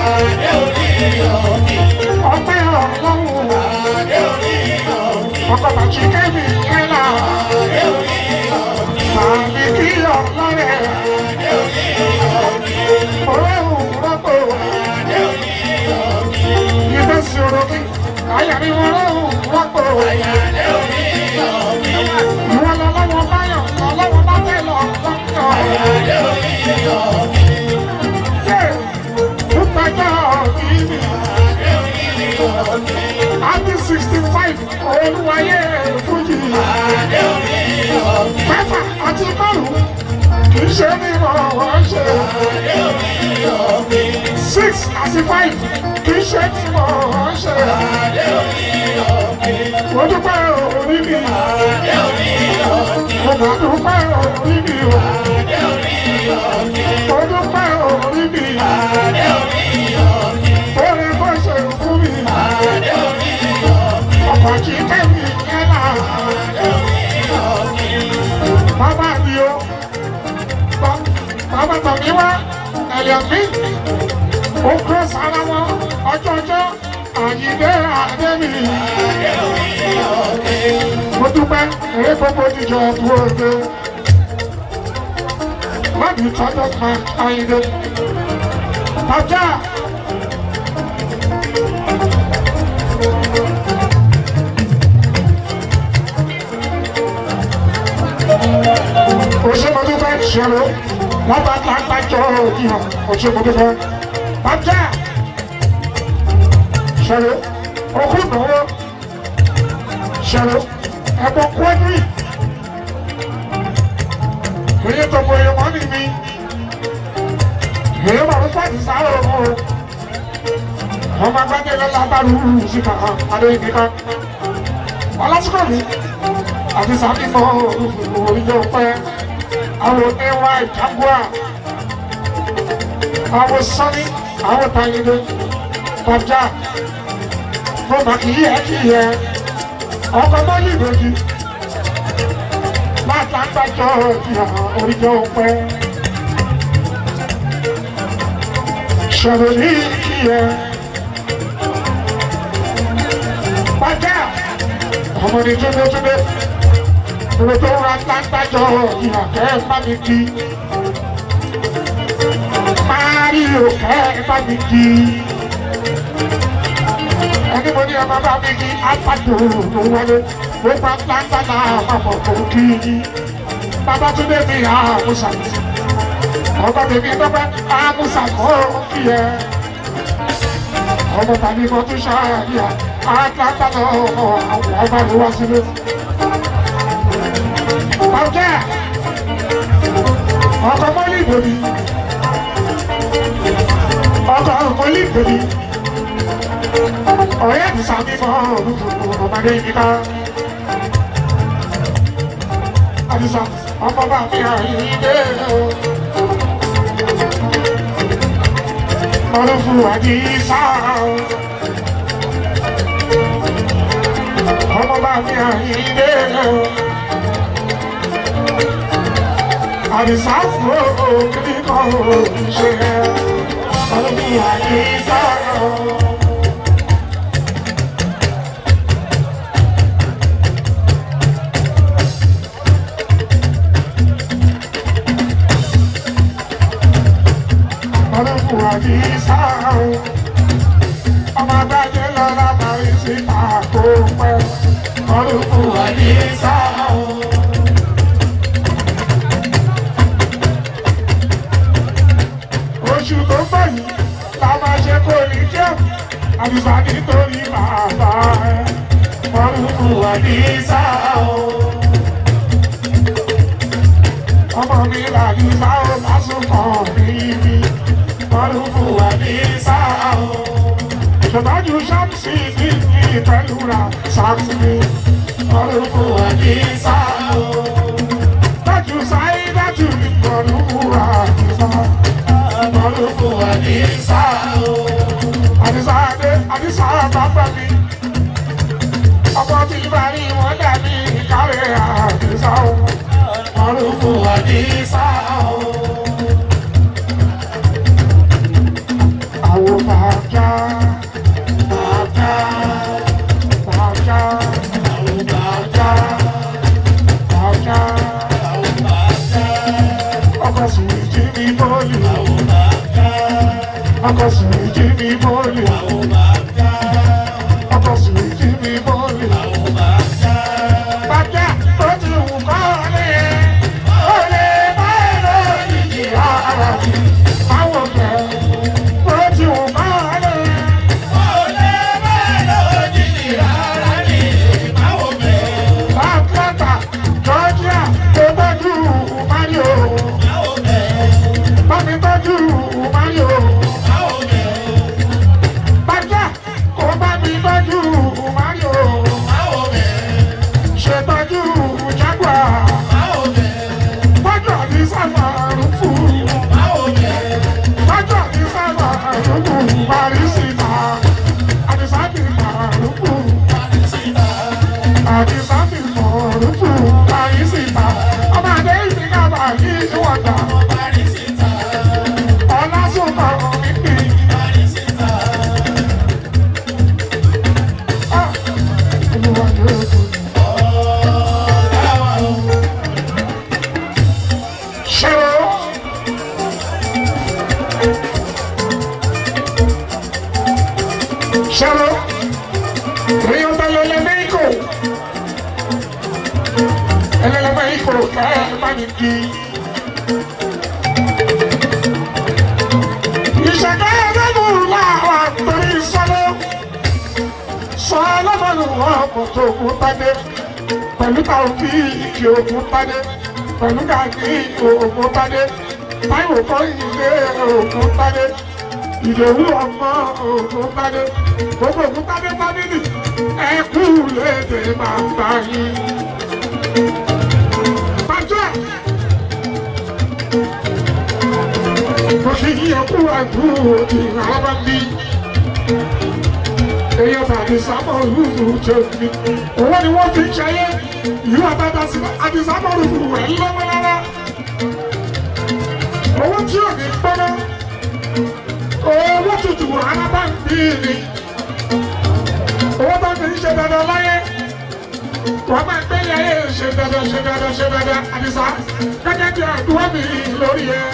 Speaker 2: ọpẹ́ ọlọ́run ọkọ̀ bàtí kẹ́mi kẹ́lá àmì kí ọlọ́rẹ̀ ọlọ́run rọ́pò ìbẹ́ sí orogí ayàrí ọlọ́run rọ́pò ìwọ lọ́lọ́wọ́ báyọ̀ lọ́lọ́wọ́ bá fẹ́ lọ lọ́kọ̀ yé púpẹ̀jọ́ ìbí happy sixty five olúwayé fújì mẹ́fà àti márùn kì í ṣe ní mọ̀ wọ́n ṣe six àti five kì í ṣe ní mọ̀ wọ́n ṣe mo dúpẹ́ orí mi mo mà dúpẹ́ orí mi o mo dúpẹ́ orí mi orí bó ṣe fún mi ọkọ̀ kì í kẹ́mi yẹn náà bàbá mi o bàbá tọ̀mí wá ẹ̀yọ̀ mi ó kúrò sára wọn ọjọ́jọ́ àyídé àdébì mo dúpẹ́ eré gbogbo jíjọ ọdún òde láti tọ́jọ́ kan àyídé bàjá. òṣèmọdúpẹ́ ṣẹlẹ̀ wọ́n bá ta gbàjọ́ ìhàn òṣèmọdúpẹ́ bàjá ṣẹlẹ̀ òkú náwó ṣẹlẹ̀ ẹ̀bùn kwẹ́dírì èyí tó mọ èèyàn wọ́n ní mi èyí wà ló fàdí sáré ọmọ o ọmọ agbájẹ lọ́la bá rú síta adéyìn nìkan ọlásùkò mi àti sàbímọ òyìnbó pẹ́ àwọn ẹwà ìjágbá àwọn sọ́ni àwọn tàyẹ̀dẹ bàjá mo mà kì í yẹ kì í yẹ ọkọ̀ mọ́lì lòdì látàgbàjọ ìhà òyìnbó pẹ́ ṣọ̀rọ̀ ní kì í yẹ bàjá ọmọdé túndétúndé ìwé tó ra tántàjọ ìhà kẹ́ ẹ bá mi kí máríò kẹ́ ẹ bá mi kí ẹni mo ní ẹ bá bá mi kí apàdé tó wọlé ó bá tántà náà papọ̀ kò kí bàbá túndé mi hà àmúṣà ọkọ tèmi tọpẹ amusa kọ kí ẹ ọmọ tàbí mo tún ṣáàyà atlanta lọ àwọn ọba ló wá sílé. ọjọ́ ọkọ mọ́lì ìbòmí ọkọ mọ́lì ìbòmí ọ̀rẹ́ mi sàmì mọ́ ọmọdé yìí ká. Àdìsá ọmọ bá mi àyíké o. Ọlọ́fun àdìsá o. Ọmọ bá mi àyíké o. Àdìsá fún o kí kò ṣe. Ọlọ́fun àdìsá o. ọlọ́fun àdìsá o. ọmọ agbájé lọ́la parí sí àkó pẹ́. ọlọ́fun àdìsá o. oṣù tó ń bọ̀ yìí la máa ṣe kó ní jẹun àdìsá nítorí bàbá ẹ. ọlọ́fun àdìsá o. ọmọ mi làdìsá o lásùkọ̀ bíbí ọlọ́fù wà ní sáà o. Ìṣèdájú ṣáàmùsì ní ìpẹ́lúra ṣáàmùsì ọlọ́fù wà ní sáà o. Dájú sáyé dájú ní ọlọ́fù wà ní sáà. Ọlọ́fù wà ní sáà o. Àdìsá Adé Àdìsá bàbá mi. Ọmọ tí bá rí wọn dàbí ìkárẹ̀ Àdìsá o. Ọlọ́fù wà ní sáà o. Àwọn bàjá, bàjá, bàjá, àwọn bàjá, bàjá, ọkọ̀ sùn jí mi bọ́ọ̀lù, ọkọ̀ sùn jí mi bọ́ọ̀lù, ọkọ̀ sùn jí mi bọ́ọ̀lù. Bàjá tó ti wù kọ́ lé, ó lè má lójijì ara mi, báwo bẹ̀rẹ̀ ó ti wù kọ́ lé. Atlanta, Georgia, tó tọ́jú Mario. Bámi tọ́jú Mario. Bàjá, kò bá mi tọ́jú Mario. Ṣètọ́jú Jaguar. Tọ́jú àbí sábà rúfù. Tọ́jú àbí sábà rúfù. Parísìtà. Àdìsá ti mà rúfù. Àdìsá ti mọ̀ rúfù. Parísìtà. Ọmọ àdé ìsìnkàbà ní ìwọ̀dà. Ọlásùnkọ̀ mi pè é. Ah, Olúwa yóò tó ní. Ṣé o? Ṣé o? Río de lo México. El de México, que es Maniquí. Ìṣẹ̀dá ẹlẹ́nu làwọn àgbèrè sọ́lọ́. Sọ ọlọ́mọlù ọkọ̀ tó kún tádé. Pẹ̀lú táwọn fi ìkì òkun tádé. Pẹ̀lú gàgí òkun tádé. Táìwò kọ́ ilé òkun tádé. Ìdòwú ọmọ òkun tádé. Gbogbo òkun tádé fámìlì. Ẹ kú léde bàbá yìí. Bàjọ́ ẹ̀. Mo fi yí ẹkú ẹkú òdì àwọn bí. Èyí tàbí sábà olúfù jẹ́ mi. Owó ni wọ́n fi ń ṣayé. Ìlú àbáta sí àti sábà olúfù rẹ̀ lọ́wọ́ lára. Owó tí ò ní gbọ́dọ̀. Owó tutù rárá bá ń bí ni. Owó bá fi ń ṣe dandan láyé. Wọ́n máa gbé yayé ṣe dandan ṣe dandan ṣe dandan. Àdìsá gẹ́gẹ́ bí àdúrà mi lórí ẹ̀.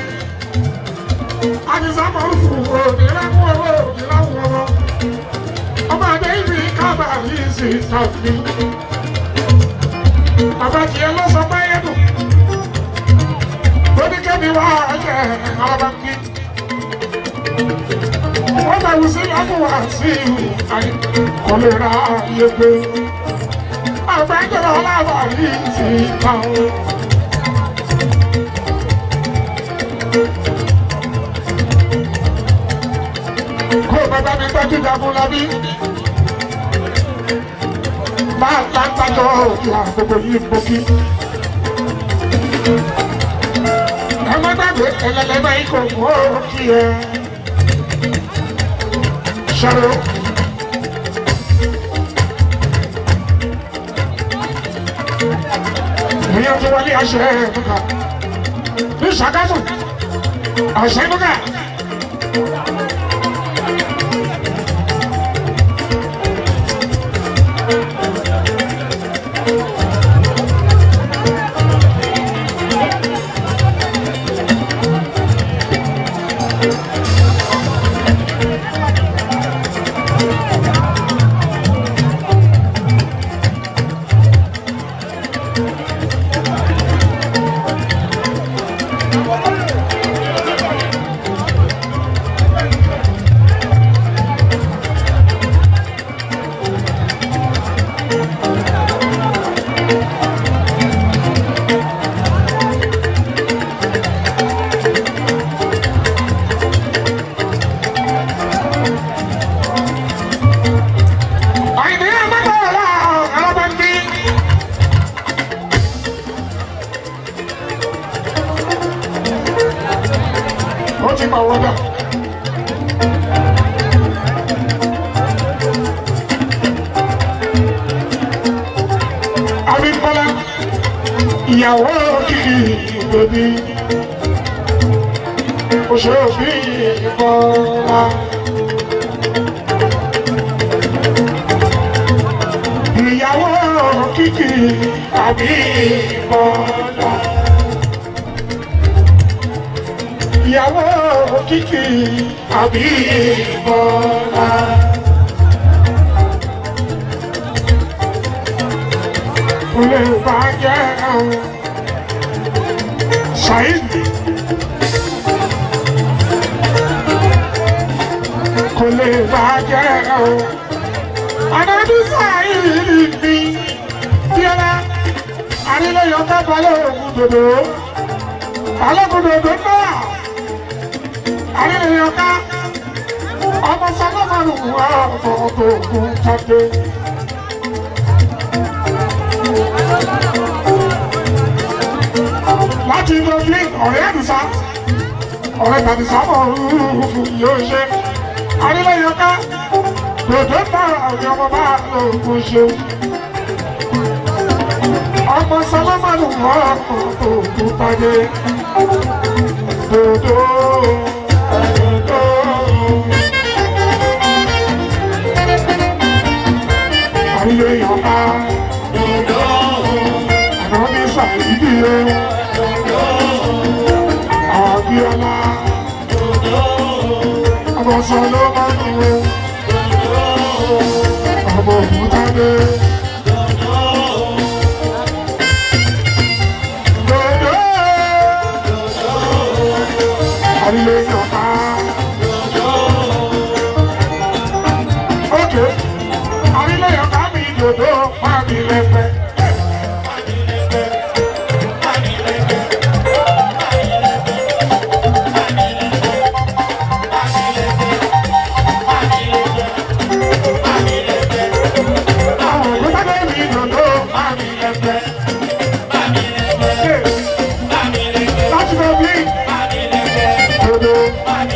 Speaker 2: Àdìsá máa ń fún òní láwọn owó òní láwọn ọmọ. Ọmọ àdé ìbí kábà yìí sì tàbí. Bàbá tiẹ̀ ló sọ pé yẹn dùn. Ó ní kẹ́mi wá ẹ̀jẹ̀ alábàápín. wọ́n bá wù sí láfọwọ́ àti àyè kò lè ra iye gbé. àgbẹ̀jọba alábàárí ti ta o. kó o bàbá mi tọ́jú jagun lábí. máa lágbájọ́ ìyá gbogbo yìí gbókí. ẹ má gbàgbé ẹlẹ́lẹ́mẹ́ ikọ̀ mú òkì ẹ. sọ̀rọ̀. èèyàn tó wọlé aṣọ ẹ̀ nùkà. ní sàgámù ọ̀sẹ̀ nùkà. Àìní àmọ́tọ́lá alábàndí. Ó ti máa wọ́dà. Abímbọ́lá, ìyàwó kìkì ìgbòdì. Òṣèré ìbọ́lá. ìyàwó kìkì àbí ìbọ̀dà. ìyàwó kìkì àbí ìbọ̀dà. kò lè bàjẹ́ àwọn ṣáìdì. kò lè bàjẹ́ àwọn anabisa yìí ni tiẹlẹ arílẹyọ kábàlẹ ògùn dòdò alógùn dòdò náà arílẹyọ ká ọmọ sọlọmọlù wà ọmọ ọmọ ògùn jáde. láti inú ojú ọ̀rẹ́ àdìsá ọ̀rẹ́ tàdìsá mọ̀ yóò ṣe arílẹyọ ká dòdò náà àwọn ọmọ bá lóògùn ṣe. ọmọ sálámàlù wọ́n ọmọ òògùn pàdé. dòdò dòdò. àríyé yọ̀ọ̀ká. dòdò. àná ní sàìdí o. dòdò. àbíọ́lá. dòdò. ọmọ sálámàlù wọ́n ọmọ òkútadé. Dòdò. Àrílé yọ̀ká. Ókè, àrílé yọ̀ká mi dòdò pàmì lẹ́pẹ́. Àwọn òkútadé mi dòdò pàmì lẹ́pẹ́. Láti lọ bí dòdò.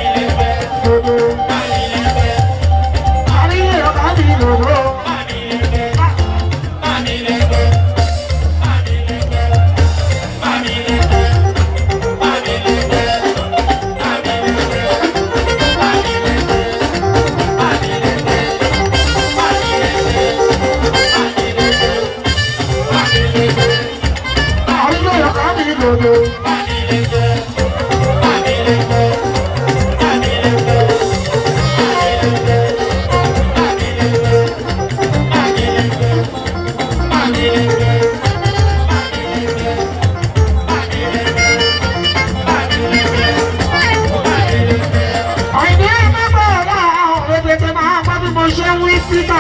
Speaker 2: ṣe wí pítà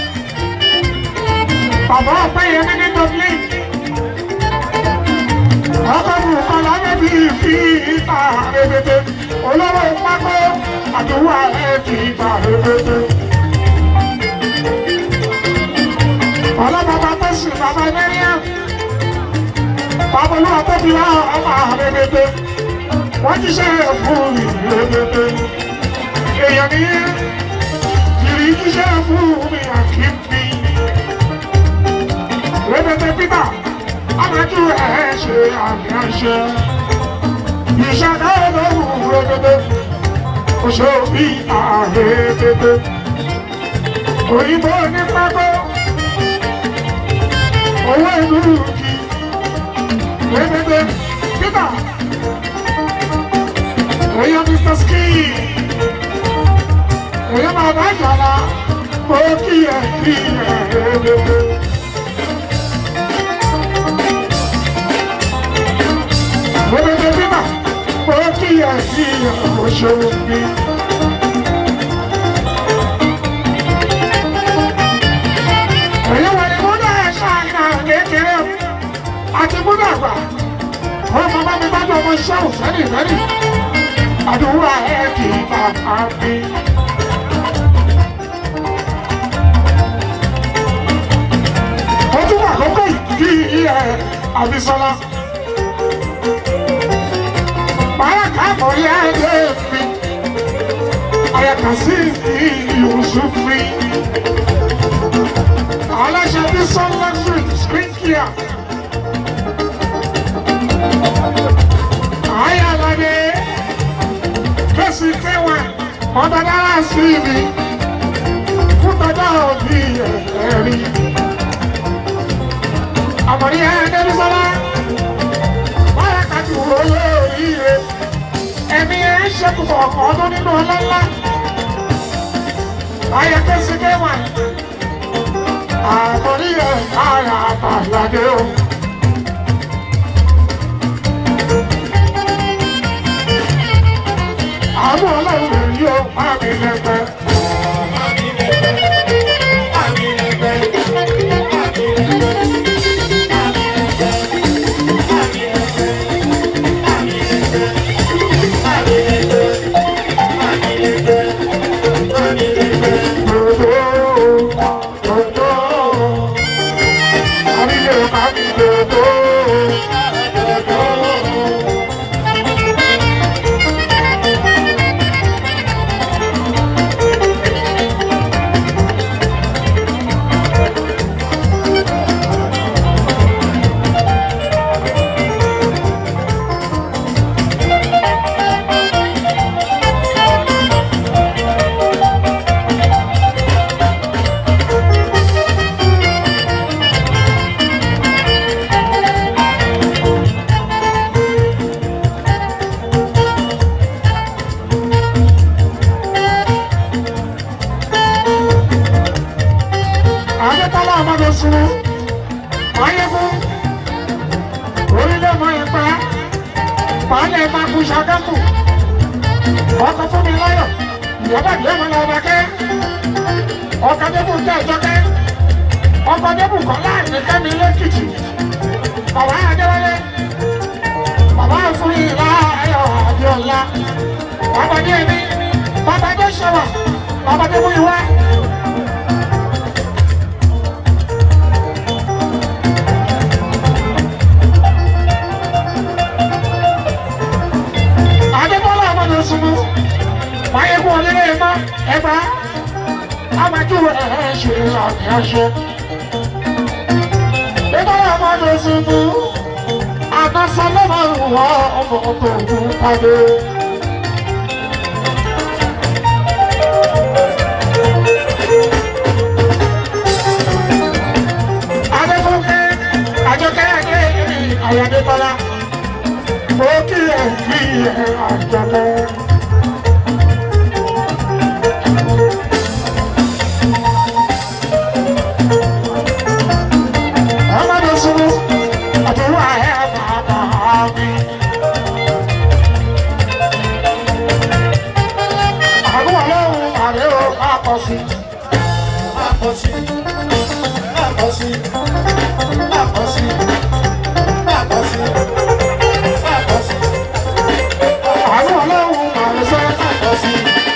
Speaker 2: bàbá ọ̀pẹ yẹn ní ní dublin ọkọ̀ bùkọ́ lábẹ́ bí fi ìta rẹ̀bẹ̀tẹ̀ olówó pákó àdúrà ẹ̀ kì í gbà rẹ̀bẹ̀tẹ̀. ọlọ́bàbà tó sì bàbá mẹ́ríàm bàbá olúwa tó fi wá ọmọ rẹ̀bẹ̀tẹ̀ wọ́n ti ṣe é fún mi rẹ̀bẹ̀tẹ̀ èèyàn ní ìrì ti ṣe é fún mi àkíńbí rẹ̀bẹ̀tẹ̀ peter amájú ẹ̀ ṣe àmì àṣẹ ìṣàdá olóhùn rẹ̀bẹ̀tẹ̀ òṣèlú àrẹ̀bẹ̀tẹ̀ òyìnbó ní pápá owó ìlú kì rẹ̀bẹ̀tẹ̀ peter èèyàn mr ski èèyàn máa bá jàlá mo kí ẹ kí ẹ rẹ̀bẹ̀tẹ̀. Rẹ̀bẹ̀tẹ̀ peter mo kí ẹ kí ẹ òṣèlú mi. èyí wà ní múdà ẹ̀ṣọ́ àìnà kékeré o àti múdà àgbà ọmọ bá mi bá jọ ọmọ iṣẹ́ òfẹ́rì fẹ́rì àdúrà ẹ̀ kì í bàbá mi. ó tún wà kókó ìdí ẹ̀ àbísọ́lá. bàrákà mọ̀ yá ẹ̀ mi àyàkà sí ìyùsùn fi aláṣẹ bí sọ́nà street screen clear. ayálàdé kẹ́sì tẹ́wà ọ̀dọ̀ dára sí mi fún tọ́jọ́ òbí ẹ̀rí. àmọ̀rí ẹ̀ẹ́dẹ́bísọ́lá báyà kàtí wò lórí rẹ̀ ẹ̀mí ẹ̀ ń ṣe púpọ̀ ọdún nínú ọlọ́lá. ayà kẹ́sì tẹ́wà àmọ́rí ẹ̀ ara àtàlàdé o. àwọn ọlọ́run rẹ̀ yóò má mi lẹ́gbẹ́. Adétọ́lá ọmọdé sunu, Máyégún, orílẹ̀ mọ ipa, Pàálẹ̀ Magu Ṣàgámù, ọkọ̀ fún mi láyọ̀, ìyábà díẹ̀ mọ́ lọ ọba kẹ́, ọkọ̀ débù tẹ̀ jọ́kẹ́, ọkọ̀ débù kọ́ láàrin kẹ́mi lẹ́kìtì, bàbá Adéwálé, bàbá fún ìlà ayọ̀ Adéọlá, bàbá dé mi, bàbá dé ṣọwọ́, bàbá dé mú ìwá. Adébọ́lá ọmọdé sunmú. Máyégún ọlẹ́lẹ́ ẹ̀má ẹ̀bá. Amájú ẹ̀ ṣe àmì aṣọ. Adébọ́lá ọmọdé sunmú. Àdásá lọ́mọ ìwọ ọmọ tó ń padé. Adébúkẹ́ Àjọkẹ́ Adé Àyàdébọ́lá mo kí ẹ kí ẹ àjọlẹ. ọmọdé sunu àdúrà ẹ bàbá mi. àdúrà lóhùn àrẹ ò bá pọ̀ sí. àánú ọlọ́run màá ṣe.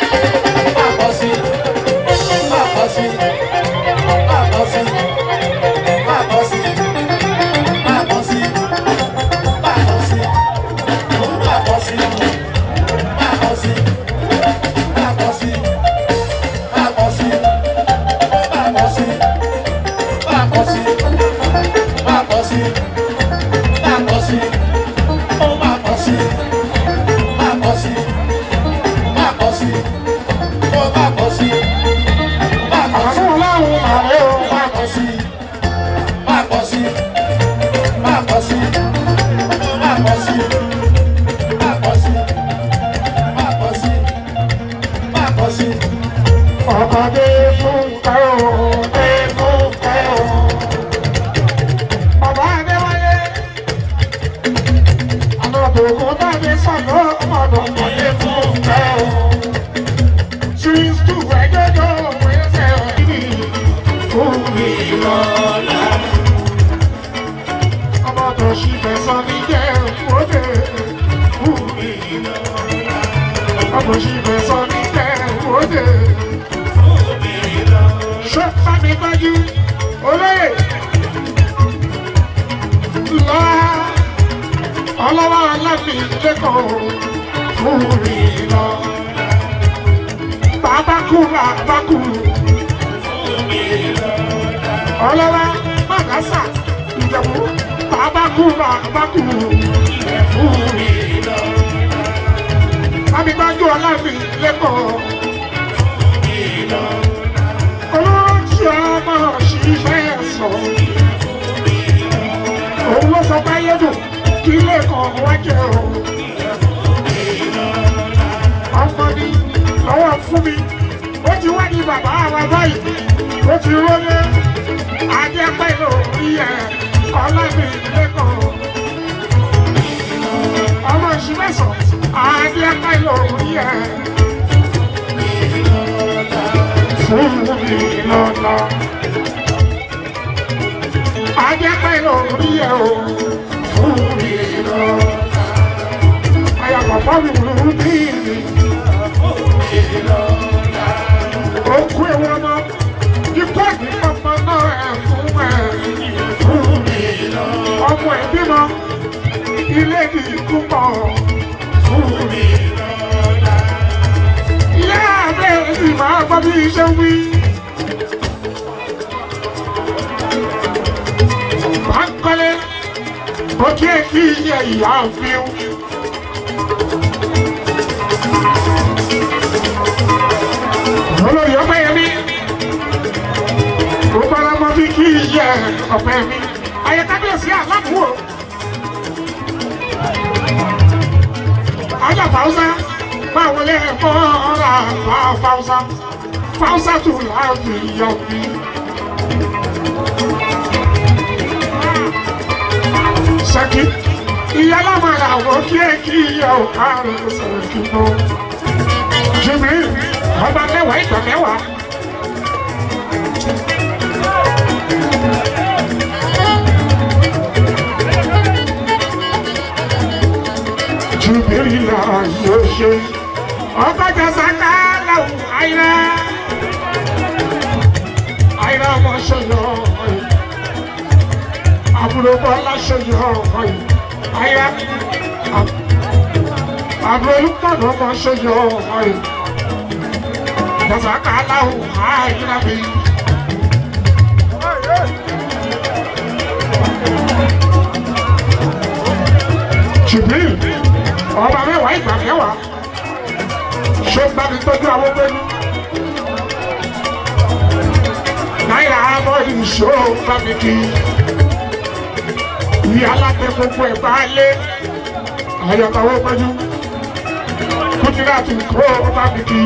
Speaker 2: àánú ọlọ́run màá rẹ o. ọkọ̀ dé fún kẹ́ o dé fún kẹ́ o. bàbá adéwálé àná tòkun tàbí sọ̀nà ọmọdé ọkọ̀ dé fún kẹ́ o. Since two ẹjọ́jọ́ wẹ́sẹ̀ ọ̀dí fún mi lọ́la. ọmọ tó ṣì fẹ́ sọ mí jẹ́ òde fún mi lọ́la. ọmọ ṣì fẹ́ sọ mí jẹ́ òde ṣé fámi gbájú olóyè lọ ọlọ́wọ́ alámi lẹ́kọ̀ọ́ fún mi lọ. Bàbá kú bàbá kú. Ọlọ́wọ́ Màgásà Ìjẹ̀bú bàbá kú bàbá kú. Fún mi lọ. Fámi gbájú alámi lẹ́kọ̀ọ́ olóòtú ọmọ ṣiṣẹ́ sọ. òun ló sọ pé ayédùn kí ilé kan wá jẹ o. ọmọ ni lọ́wọ́ fún mi ó ti wá ní bàbá wa báyìí ó ti rólé ajẹ́pẹ́ lórí ẹ̀ ọlọ́mi lẹ́kọ̀ọ́. ọmọ ìṣúmẹ̀sọ̀ ajẹ́pẹ́ lórí ẹ̀ fún mi lọ́la. Ajẹ́pẹ́ lórí ẹ̀ o, fún mi lọ́la. Ayàpọ̀pọ̀ mi wù ú bí mi. Òkú ewu ọmọ, ikú ẹ̀mí ọmọ náà ẹ̀ fún ẹ̀. Fún mi lọ́la. Ọmọ ẹ̀ bímọ, ilé ní ikú pọ̀. Fún mi lọ́la. Ìyá abẹ́ sì máa gbọ́ bí iṣẹ́ wí. Bankole, oke ki ye ìyá fiu. Olórí ọpẹ́ yẹn mi. Gbogbo ọlọmọ fi kí iye ọpẹ́ mi. Ayé kábíyèsí àlábùwò. Ajá Fáwùsá, máa wọlé ẹ̀kọ́ ọ̀la Fáwùsá. Fáwùsá tù láàbì yọ mi. Ṣẹ́kí, ìyá lámàrà wò kí ẹ kí iye ọ̀ká rẹ̀ ṣèkí mọ́. Jìmí, ọba mẹ́wàá ìgbà mẹ́wàá. Jùbìrì náà yóò ṣe. Ọkọ̀ jọ̀sà ká lọ́wọ́ àyìnlá. Àyìnlá ọmọ ṣe yọ ọ̀pọ̀ yìí. Àbúrò Bọ́lá ṣe yọ ọ̀pọ̀ yìí. Àyìnlá. Àbúrò Olúpọ̀nà ọmọ ṣe yọ ọ̀pọ̀ yìí. Jọ̀sà ká lọ́wọ́ àyìnlá mi. Jùbìrì ọba mẹ́wàá ìgbà mẹ́wàá ṣé ń bá mi tọ́jú àwọn pẹ́lú. náírà àbọ̀ ìṣó bá mi kí ìyá alábẹ́ gbogbo ẹ̀ bá lé àyàtàwọ̀ pẹ́lú kùtìrà tún kó bá mi kí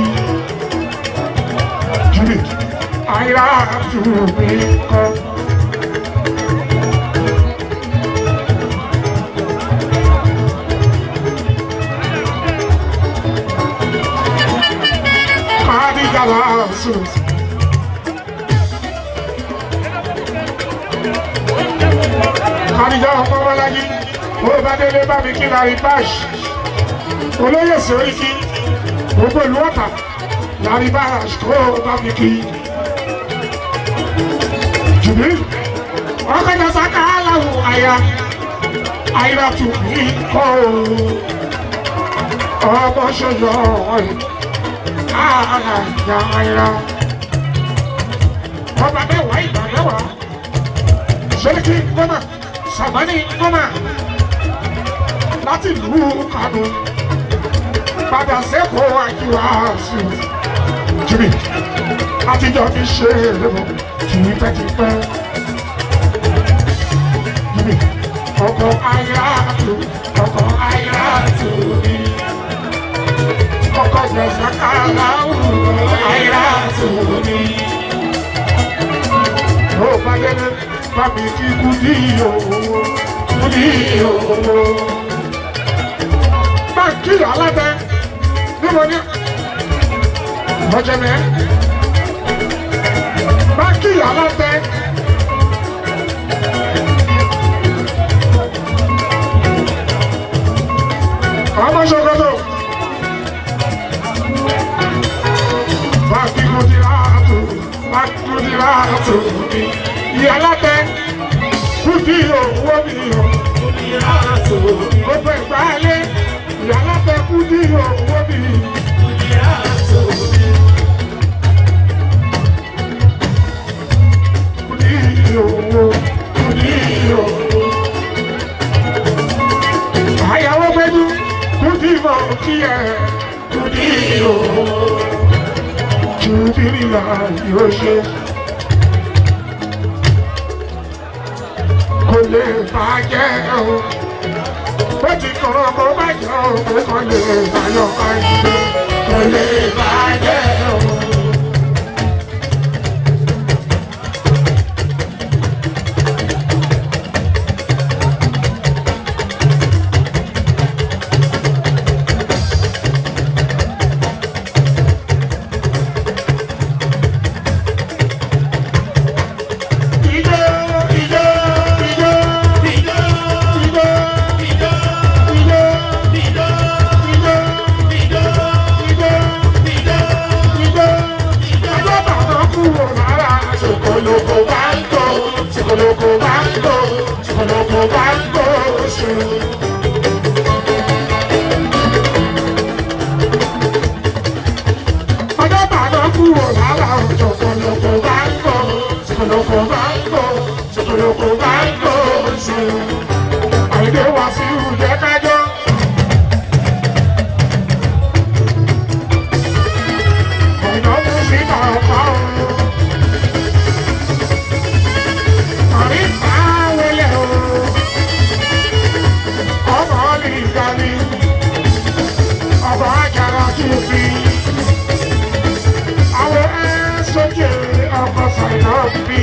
Speaker 2: jùlì àyà tún mi kọ́. Kadi galassus àdìjọ ọmọ bọ́lájí ó bá délé bá mi kí lárí báṣì olóyè sórí kí gbogbo ìlú ọ̀tà lárí báṣì ó bá mi kí jùbí ọkọjọ sáká aláwọ àyà àyà tù mí kọ́ ọmọ ṣọyọ ọ̀hìn àyà àyà ọba mẹ́wàá ìgbà mẹ́wàá sẹ́ríkì ngọ́mà sàmánì ngọ́mà láti ìlú Kánò padà sẹ́kọ̀ọ́ àjíwá sí i jìbì àtijọ́ fi ṣe é lébọ̀ tipẹ́tipẹ́ jìbì ọkọ̀ ayáàtò ọkọ̀ ayáàtò mi ọkọ̀ gbẹ̀sàkàláwù ayáàtò mi ó bá délé bá mi kí kúdí owó kúdí owó. báńkì alábẹ níbo ni ọjọmẹ báńkì alábẹ. ọmọ ṣokoto báńkì kúdí láàtò báńkì kúdí láàtò mi ìyálàtẹ kúdí owó mi o gbogbo ìgbà ayé ìyálàtẹ kúdí owó mi. Kúdí owó kúdí owó. àyàwó gbẹdú kúdí mọ kí ẹ kúdí owó. Jùdí là yóò ṣe. kò lè bàjẹ́ o. Bó ti kọ̀rọ̀ kó bàjẹ́ o, pé kò lè bàyọ̀ bàjẹ́. Kò lè bàjẹ́ o. Ijó, ijó, ijó, ijó, ijó, ijó, ijó, ijó, ijó, ijó, ijó, ijó. Ọjọ́ bàbá kúrò lára ṣòkòlòkò bá ń tó, ṣòkòlòkò bá ń tó, ṣòkòlòkò bá ń tó ṣe. Ọjọ́ bàbá kúrò lára ṣòkòlòkò bá ń tó, ṣòkòlòkò bá ń tó, ṣòkòlòkò bá ń tó ṣe. Àìdè wá sí ìjẹ́ kájọ́. Ọ̀nà mú sí kàkà o. Àrí fáwọlẹ̀ o. Ọmọ lè gbani. Ọba àjàrà tún fi. Àwọn ẹ̀ sókè ọkọ̀ sàìnà bí.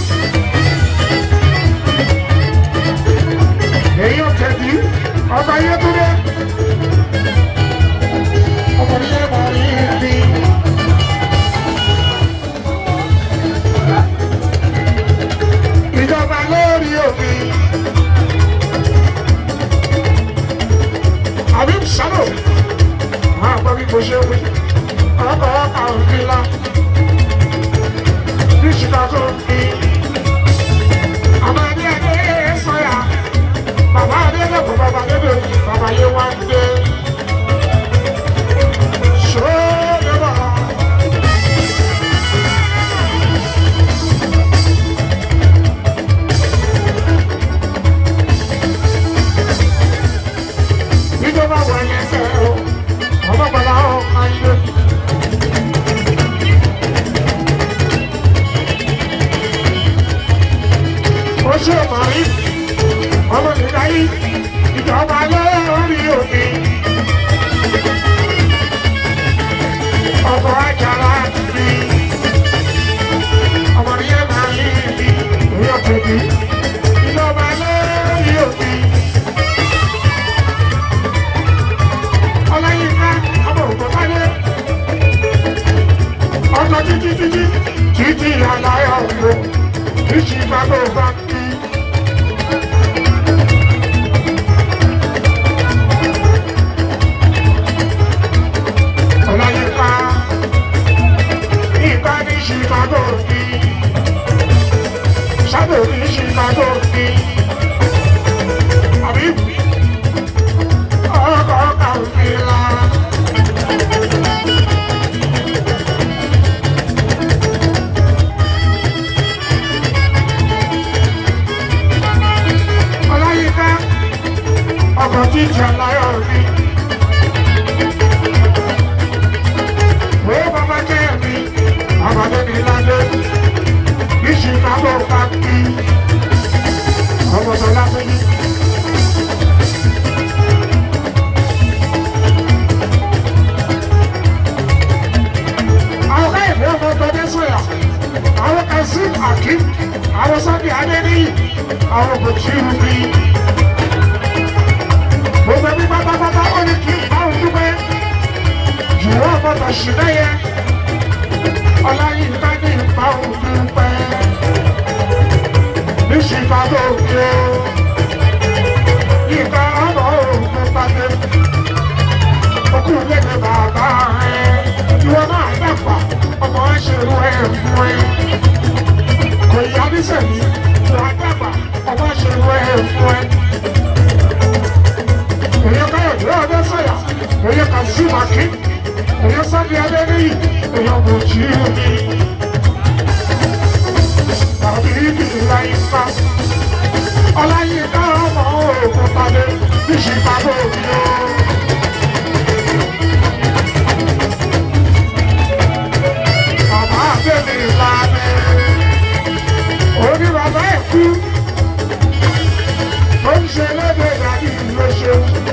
Speaker 2: Èyí ò tẹ̀dí ọba Yétúndé. Ọmọ ilé mọ̀ ní ibi. Ìjọba lórí òfin. Àbí sálò. Máa gbọ́ bí mo ṣe wí. Ọkọ̀ ọkọ̀ òfin la. Ní Chicago ní. Àmọ́ ẹni ẹgbẹ́ sọ́yà. Bàbá Adélẹ́kọ̀ọ́ bàbá Adébẹ̀ bàbá yé wá ń dé. Ṣó lè bọ̀? Ìjọba wọ̀ ẹ̀yẹ ẹsẹ̀ o, ọmọ bàbá ọ̀ máa ń lé. Ó ṣe màrí, ọmọ nìkan yìí, ìjọba lórí òfin. Ọkọ̀ ajára ti ọmọ nìyẹn máa ń yí ibi orí ọ̀tẹ̀ bí. Ìjọba lórí òfin. Ọláyínká ọmọ ògbọ́n báyé. Ọkọ̀ títí títí títí àlàyé ọ̀gbọ́n. Ìṣì bàbá ògbà kí. Chicago ní. Shadow ní Chicago ní. Àbí ọkọ̀ kàwéla. Ọláyíká ọkọ̀ jíjà láyọ̀ rí. Wo bàbá jẹ́ mi, àbàdé ní ládé, ní Chicago pàkí, ọmọ tó lápẹ́yì. Àwọn káyọ̀dé ọmọ ọgbọ́dé sọ̀yà, àwọn Kazeem Akeem, àwọn Sunday Adéníyì, àwọn kò tí ì rí. Gbogbo ẹbí pátápátá ó ní kí n bá òun dúpẹ́ jùlọ gbọdọ̀ sí lẹ́yẹ ọláyínká ní ipa òun pẹ́ ní chicago gbé yíká ọmọ òun pàdé okú lédè bàbá rẹ ìwọ náà dàgbà ọmọ ṣerú ẹ fún ẹ kò yá nísẹ̀mí ìwọ dàgbà ọmọ ṣerú ẹ fún ẹ èyí káyọ̀dé ọdẹ sọ̀yà èyí kà sí màkì èyí sábẹ́ abẹ́ níyì èyí ọmọ òjì mi. Tàbí ìdílé ìfà ọláyínká ọmọ òògùn padé ní Chicago mi o. Bàbá àbẹ̀mí ìlànà òní bàbá ẹ̀ kú ó ń ṣe lédè dàbí ìlú ṣe.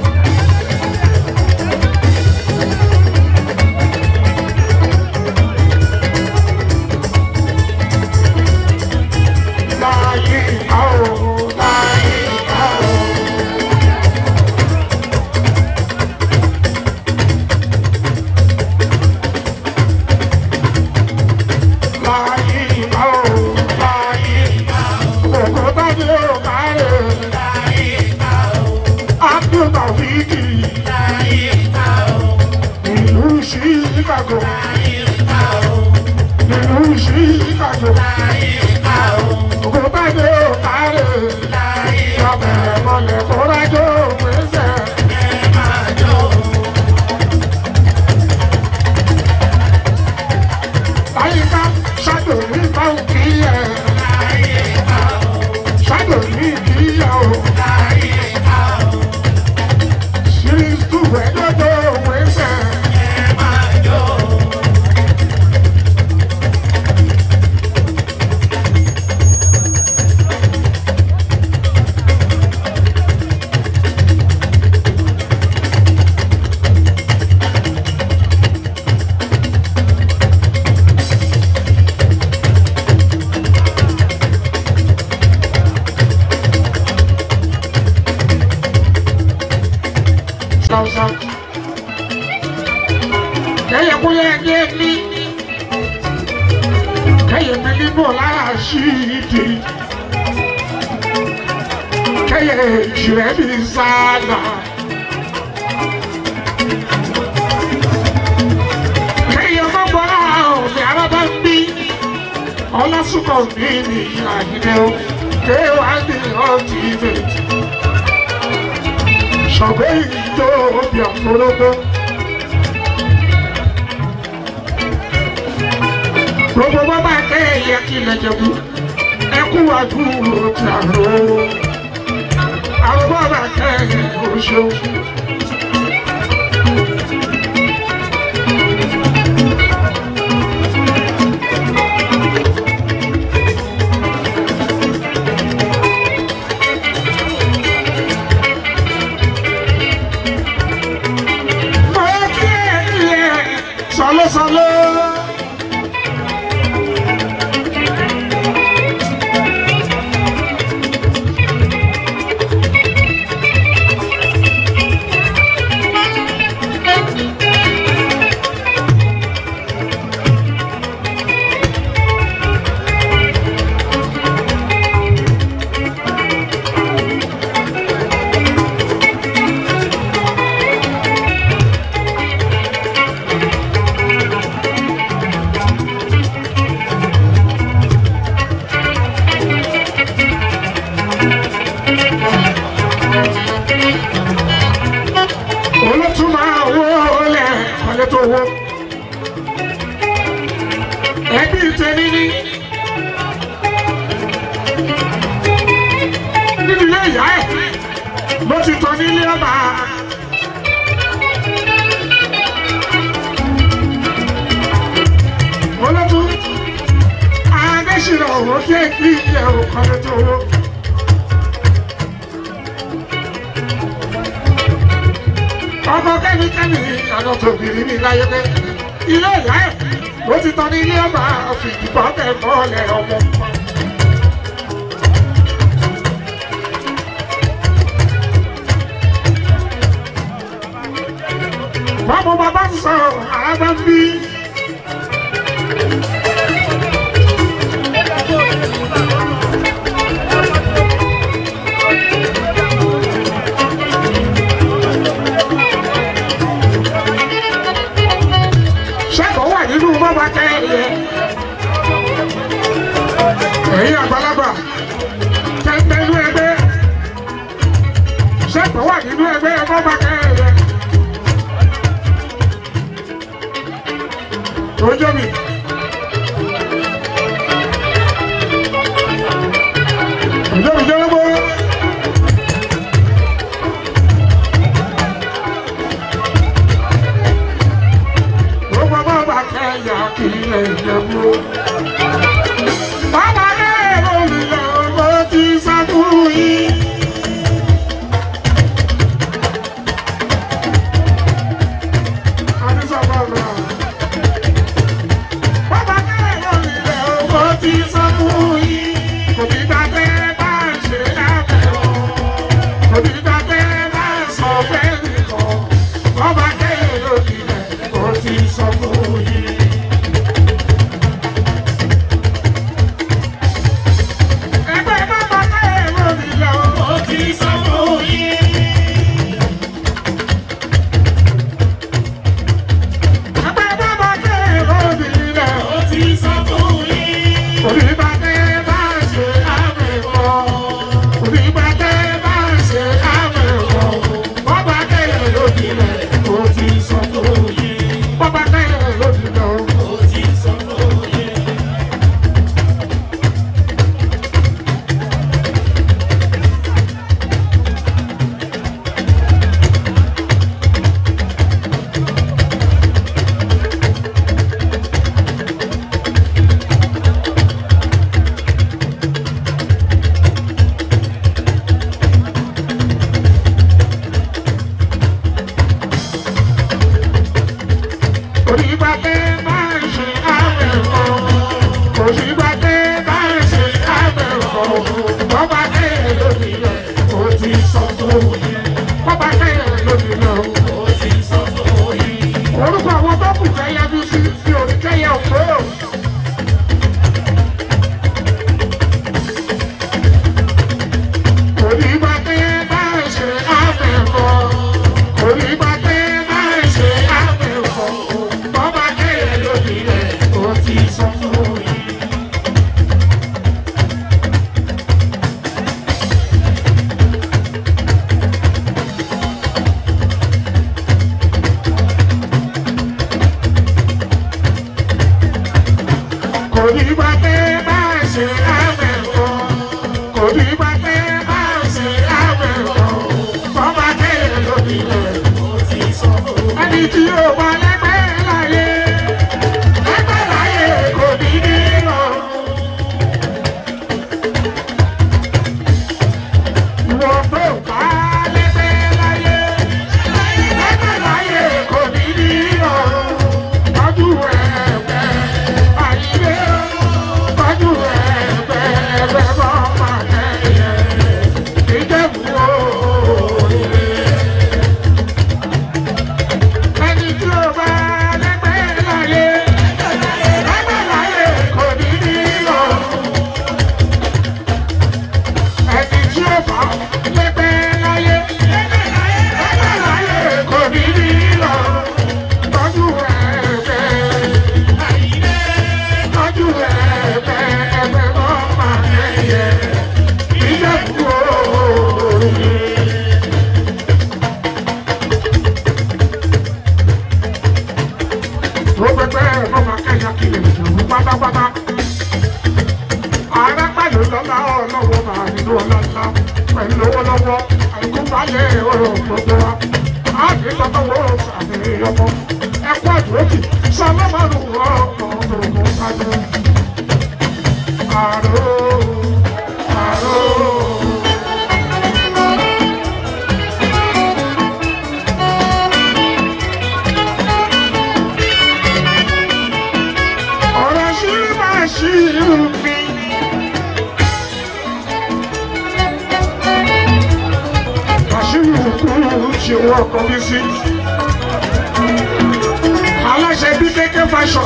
Speaker 2: Láyé àwọn láyé àwọn. Láyé àwọn láyé àwọn. Òkúta ni ó kárẹ̀. Abdul Tawfiki ìlú Chicago ìlú Chicago òkúta ni ó kárẹ̀. Ọbẹ̀ mọ̀lẹ̀ kórájó pèsè. Láyìíká ṣáàdùn ní báńkì ẹ̀. Ṣáàdùn ní ìdíyàwó. Series two ẹ̀dọ́dọ̀ wẹ̀sẹ̀. Sausa. Kẹ́yẹ kó yẹ ẹgbẹ́ ní. Kẹ́yẹ mi nínú lára sí ìdí. Kẹ́yẹ ìṣirẹ́ mi sáàlà. Kẹ́yẹ mọ́gbọ́n òbí arábá ń bí. Ọlásùkọ̀ mi ní àyìnbó. Kéwàá ní ọtí ìbẹ̀tì ṣọ̀gbẹ́ ìjọ òbí àforógbó. Gbogbo bọ́ bá kẹ́ ẹ̀yẹ kí ilẹ̀ jẹ̀bú, ẹkú àdúró ti àrò. Àrùbọ̀ bá kẹ́ ẹ̀yẹ oṣù. Mo kí ẹ̀yẹ sọlọ́sọlọ́. nílé ọba. olótú adésìnà òwò kí èkì ìyẹ òkànnì tó wó. ọkọ kẹ́nikẹ́ni àná tòbìrì ní láyé pé ilé ìyá ẹ̀ ló ti tán ní ilé ọba fìdíbọn bẹ̀ mọ́lẹ̀ ọmọ. báwo bàbá ń sọ àbá ń bí. ṣẹ́gun wà nínú bọ́bá kẹ́yẹ. ẹ̀yin àgbàlagbà tẹ́tẹ́ inú ẹgbẹ́ ṣẹ́gun wà nínú ẹgbẹ́ bọ́bá kẹ́yẹ. ojú mi. ojú mi jẹ́ lọ́gbọ́. Gbogbo bàbá kẹyà kí lè yẹ̀wò. Bàbá kẹyà olùyọ̀ ló ti sá fún yín. Adisa bàbá. Bàbá kẹyà olùyọ̀ ló ti sá fún yín. Kò ní dábẹ́ bá ṣe lábẹ́ o. Kò ní dábẹ́ bá sọ fẹ́ nìkan. Bàbá kẹyà olùyọ̀ ló ti sọ fún yín. Ẹgbẹ́ bàbá kẹyà olùyọ̀ ló ti sọ fún yín. Ẹgbẹ́ bàbá kẹyà olùyọ̀ ló ti sọ fún yín. Onígbàdé bá ṣe àmẹ́kọ̀. Onígbàdé bá ṣe àmẹ́kọ̀. Bọ́bá kẹyà lódì rẹ̀ ó ti sọ fún yín. Bọ́bá kẹyà lódì rẹ̀ ó ti sọ fún yín. Onígbàdé bá ṣe àmẹ́kọ̀. Onígbàdé bá ṣe àmẹ́kọ̀. Bọ́bá kẹyà lódì rẹ̀ ó ti sọ fún yín. Bọ́bá kẹyà lódì rẹ̀ ó ti sọ fún yín. Orúkọ àwọn tó kù fẹ́ yájú sí ti òníkẹ́yẹ òpó. Onígbàdé bá ṣe àmẹ́kọ̀. Onígbàdé bá ṣe àmẹ́kọ̀. Bọ́bá kẹyà lódì rẹ̀ ó ti sọ fún yín. Kò ní bá tẹ́ bá ṣe àmẹ́kọ̀. Kò ní bá tẹ́ bá ṣe àmẹ́kọ̀. Bọ́bá kẹyà lódì rẹ̀ ó ti sọ fún yín. Ẹni tí yóò bá lẹ́gbẹ́ láyé. Lẹ́gbẹ́ láyé kò ní ní rọrùn. Ìwọ tó bá lẹ́gbẹ́ láyé. Lẹ́gbẹ́ láyé kò ní ní rọrùn. Tọ́jú ẹ̀gbẹ́ àyílé. Tọ́jú ẹ̀gbẹ́ ẹgbẹ́ bọ́ máa kẹ́yẹ. Ìjẹ̀bú òòrè. Ẹni tí ó balẹ̀ ọ̀rọ̀ gbogbo wa á ní tọ́tọ́ wọ́n sàmì ọmọ ẹ̀kọ́ àdúrókì sọlọ́mọ́nù ọmọ ọmọ kájú. àrò àrò. ọ̀rọ̀ sí máa ṣí irú mi. àṣírí òkú ṣe wọ́n ọkọ̀ mi sí. aláṣẹ bí kéké fashion.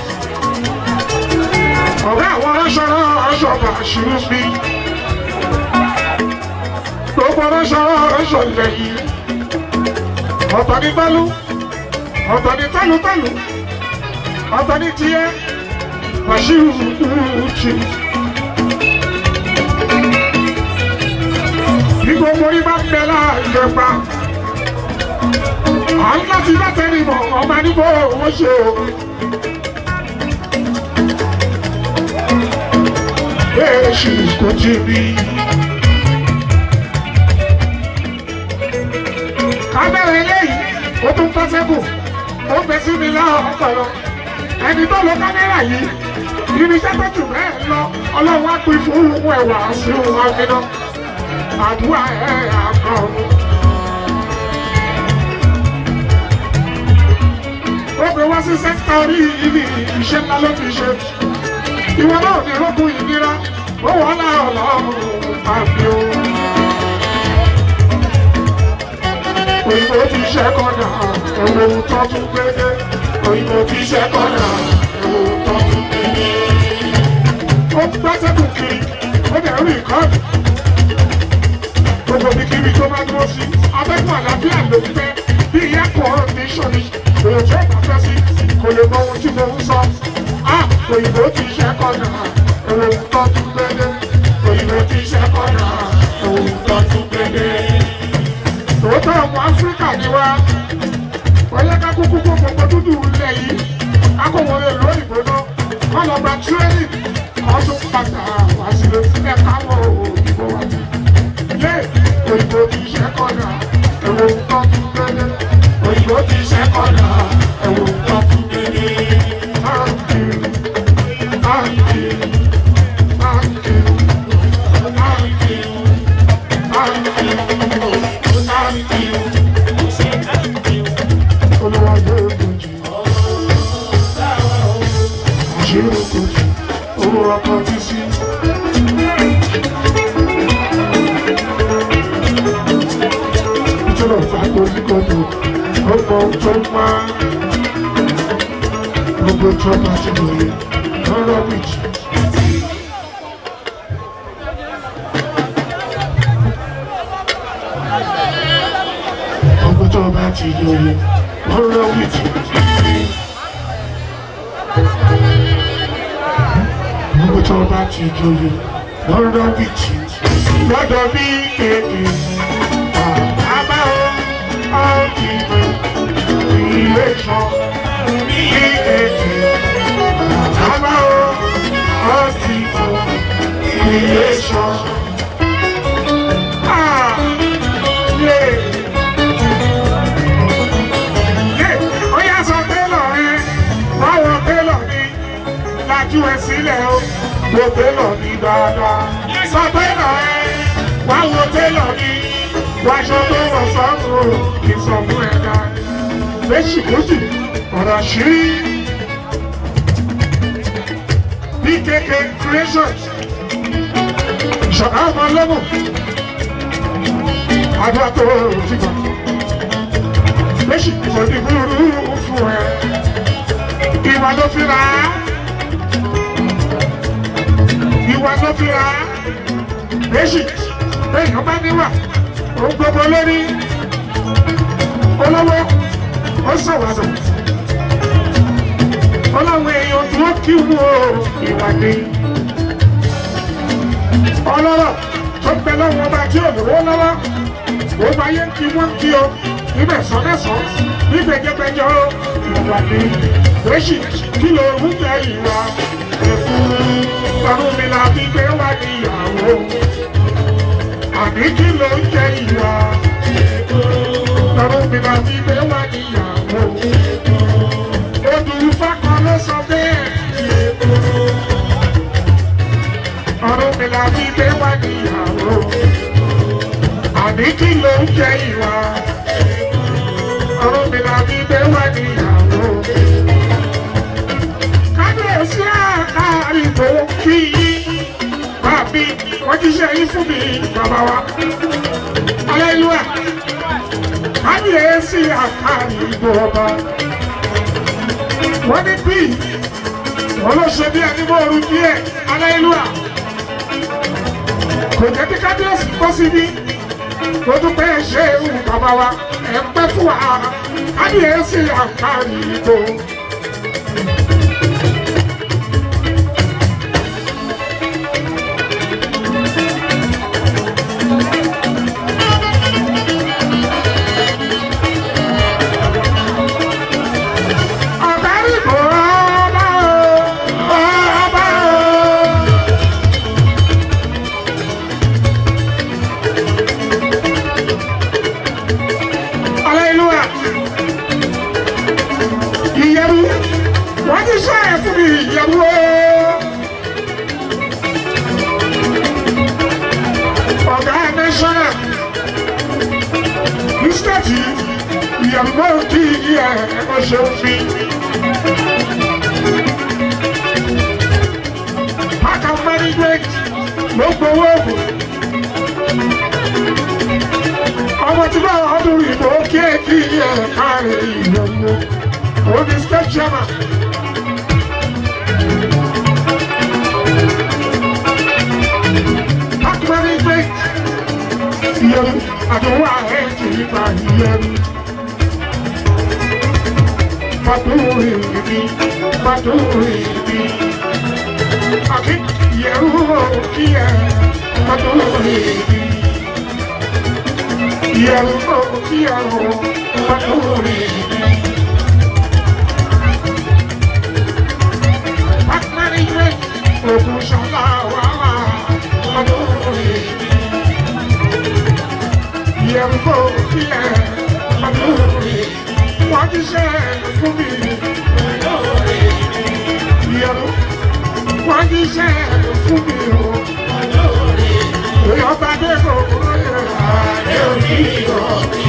Speaker 2: ọ̀gá àwọn aráṣọ́rọ́ aṣọ́ba àṣírí mi. gbogbo aráṣọ́rọ́ aṣọ ilẹ̀ yìí. ọ̀tọ̀ ní gbálú ọ̀tọ̀ ní tálùtálù ọ̀tọ̀ ní tiẹ̀ àṣírí òkú ṣe. bí gbogbo yín bá ń bẹ láàyè pa à ń láti bá tẹ́lẹ̀ mọ̀ ọba níbo owó ṣe o. èsì kò tí ì rí. kábẹ́rẹ́ eléyìí ó tún fẹ́ sẹ́kù ó fẹ́ sí mi láwọn ọpọlọ ẹni tó lo kámẹ́rà yìí irinṣẹ́ tó jù bẹ́ẹ̀ lọ ọlọ́run á pín fún òun ẹ̀wà sí òun àgbẹ̀dọ́ àdúrà ẹ̀ àkọ́. ó gbé wá sí sẹ́ńtà orí ibi iṣẹ́ ńlá ló fi ṣe. ìwọ náà ní rógùn ìnira ó wọ́n lá ọlọ́run àbí o. òyìnbó ti ṣe kọ́nà ẹ̀wọ̀ ohun tó tún gbédé. òyìnbó ti ṣe kọ́nà ẹ̀wọ̀ ohun tó tún gbédé. ó gbẹ́sẹ̀ kù kiri ó dẹ̀ rí ìkọ́ọ̀dù gbogbo ibikíbi tó bá dúró sí abẹ́kùn àlàáfíà ló ń fẹ́ bí ìyá kọ́ọ̀díṣọ̀n ni èrò tí ó bá fẹ́ sí kò lè mọ ohun tí mo ń sọ. a òyìnbó ti ṣe kọ́nà èrò tó tún gbédé òyìnbó ti ṣe kọ́nà èrò tó tún gbédé. tòótọ́ ọmọ áfíríkà ni wá wọ́n yẹ ká kúkú kó gbogbo dúdú ilẹ̀ yìí akọ̀wọlé lóyìnbó náà wọ́n lọ gba tírénì kan tó padà wá sílé sílẹ̀ káwọ́ òyìnbó wá sí ilé òyìnbó ti ṣe kọ́nà ẹ̀wọ̀n nǹkan tún gbélé òyìnbó ti ṣe kọ́nà ẹ̀wọ̀n nǹkan tún gbélé. Thank you, thank you, thank you, thank you, thank you, thank you. Olúwa yóò kojú. Àṣírí kojú. Olúwa kan ti sí. Ìjọba ìfàgbọ́ oníkọ̀dọ̀ ọkọ̀ tó máa gbogbo ìjọba ti lòye lọ́rọ̀ méjì. Gbogbo ìjọba ti lòye lọ́rọ̀ méjì. Gbogbo ìjọba ti lòye lọ́rọ̀ méjì. Lọ́dọ̀ bí kéde. Àbá o, ọ̀kìnrin, ilé kan, ní èdè. Àbá o, ọ̀kìnrin, ilé kan. Ah, yeah. Yeah, ó yá sọ télọ̀ rẹ, báwo télọ̀ ni, lajú ẹ sílẹ̀ o, wo télọ̀ ni dáadáa. Sọ télọ̀ rẹ, báwo télọ̀ ni, wáṣọ tó wọ̀ sọ́run o, kì í sọ fún ẹ dáadáa. Méjì méjì, ọ̀rọ̀ ṣírí. BKK Creations, ìṣọ̀kan ọmọ ọlọ́mọ, àdúrà tó ti gbà méjì kò ní burú fún ẹ. Ìwà ló fi ra á. Ìwà ló fi ra á. Méjì èèyàn bá níwà. Òun gbogbo lórí. Olówó ó sọ̀wádọ̀. Ọlọ́run èèyàn tí wọ́n kí wú o ìwà ni. Ọlọ́rọ̀ tó ń bẹ lọ́wọ́ ọba tí ò lówó lọ́wọ́. Gbogbo ayé ń kí wọ́n kí o níbẹ̀ sọ́dẹ̀sọ́ nígbẹ̀jẹ̀gbẹ̀jọ ìwà ni lóṣì kí ló ń jẹ ìwà ẹ̀kú ọdún mi la fi gbé wá níyàwó àní kí ló ń jẹ ìwà mi là fi gbé wá níyàwó. Odù Ifá kan ló sọ bẹ́ẹ̀. Ọ̀run mi là fi gbé wá níyàwó. Àní kí ló ń jẹ ìwà? Ọ̀run mi là fi gbé wá níyàwó. Kábíyèsí àkàrìbò kí yín. Bàbí wọ́n ti ṣe yín fún mi bàbá wa. Aleluya. Kábíyèsí àkàrìbò ọba. Wọ́n ní bí wọ́n ló ṣe bí ẹni mọ́ oru díẹ̀. Aleluya. Kò jẹ́ kí kábíyèsí kó síbí. Mo dúpẹ́ ṣe ewu bàbá wa. Ẹ pẹ́ fún wa. Kábíyèsí àkàrìbò. Àkàrìbò ọba o, ọba o. Aleluya. Ìyẹ̀rù, wọ́n ti sọ ẹ̀ fún mi ìyẹ̀rù o. Ọ̀gá National, ní stéètì, ìyẹ̀rù náà kí ẹ̀ ẹ̀kọ́ ṣe ń fi. Pàkà management ló gbowó ògùn. ọmọ tí bá ọdún ìbò kéèkì ẹ̀ káàrin ìyọ̀mọ́ òní state chairman. park management ìyẹ̀rù àdúrà ẹ̀ kì í gba ìyẹ̀rù. Pàdúrì mi, pàdúrì mi. Àkí ìyẹ̀rù kí ẹ̀ pàdúrì mi. Ìyẹ̀rù kí ẹ̀ pàdúrì mi. Park management, ògùn ṣọlá wàhálà pàdúrì mi. Ìyẹ̀rù kí ẹ̀ pàdúrì mi. Wọ́n ti ṣe fún mi. Ìyẹ̀rù wọ́n ti ṣe fún mi o. Èèyàn bá dé kò kúrò yẹn. Àdé òní ìrọ̀bí.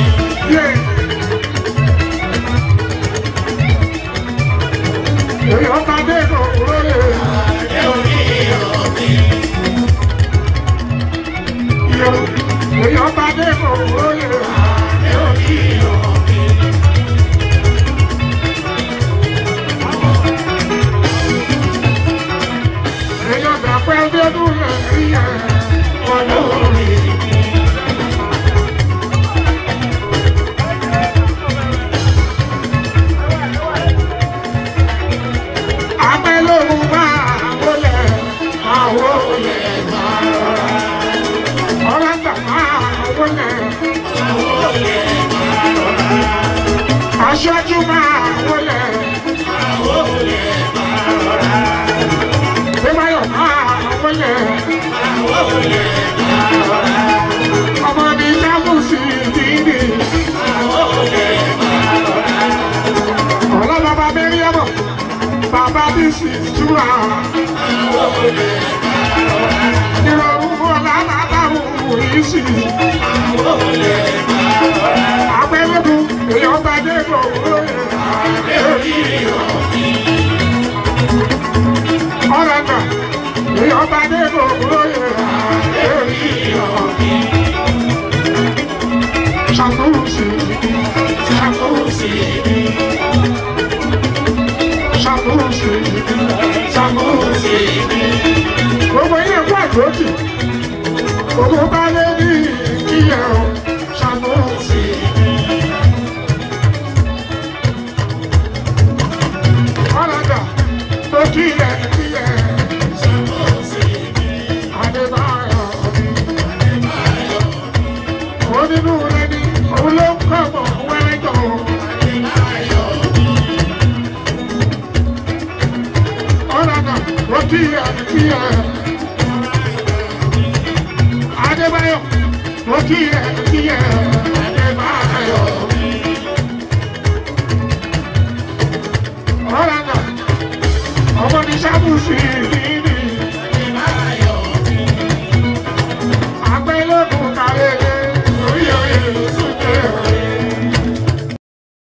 Speaker 2: Èèyàn bá dé kò kúrò yẹn. Àdé òní ìrọ̀bí. Èèyàn bá dé kò kúrò yẹn. Àdé òní ìrọ̀bí. Èèyàn dàpẹ́ ọdún rẹ̀ rí ẹ̀ olórí. Abẹ́lógún máa wọlé, máa wọlé, máa rọra. Ọlọ́gbà máa wọlé, máa wọlé, máa rọra. Aṣáájú máa wọlé, máa wọlé, máa rọra. Bímáyọ̀ máa wọlé, máa wọlé, máa rọra. Ọmọ mi sábùsì dídì, máa wọlé, máa rọra. Ọlọ́ bàbá bẹ́rí ọmọ, bàbá bí sì túra. Ìrọ̀rùn ọ̀la bàbá òun yìí sì. Abẹ́lẹ́dùn èèyàn bá dé kò lóye. Ọ̀rẹ́ náà èèyàn bá dé kò lóye. Ṣàkóso ṣàkóso ṣàkóso ṣàkóso. Gbogbo yẹn kó àjòjì. Gbogbo bá lé ní kíyẹ̀ o. Ṣàkóso. Ọ̀rẹ́dà tó kíyẹ̀ kíyẹ̀. Adébáyọ̀ mi. Onínú rẹ̀ ni òun ló ń kọ́ mọ̀ wẹ́rẹ́jọ́. Ọ̀rẹ́dà tó kíyẹ̀ kíyẹ̀. Adébáyọ̀ tó kíyẹ̀ kíyẹ̀. Adébáyọ̀ mi. rọra nà ọmọ ní sábùsì ní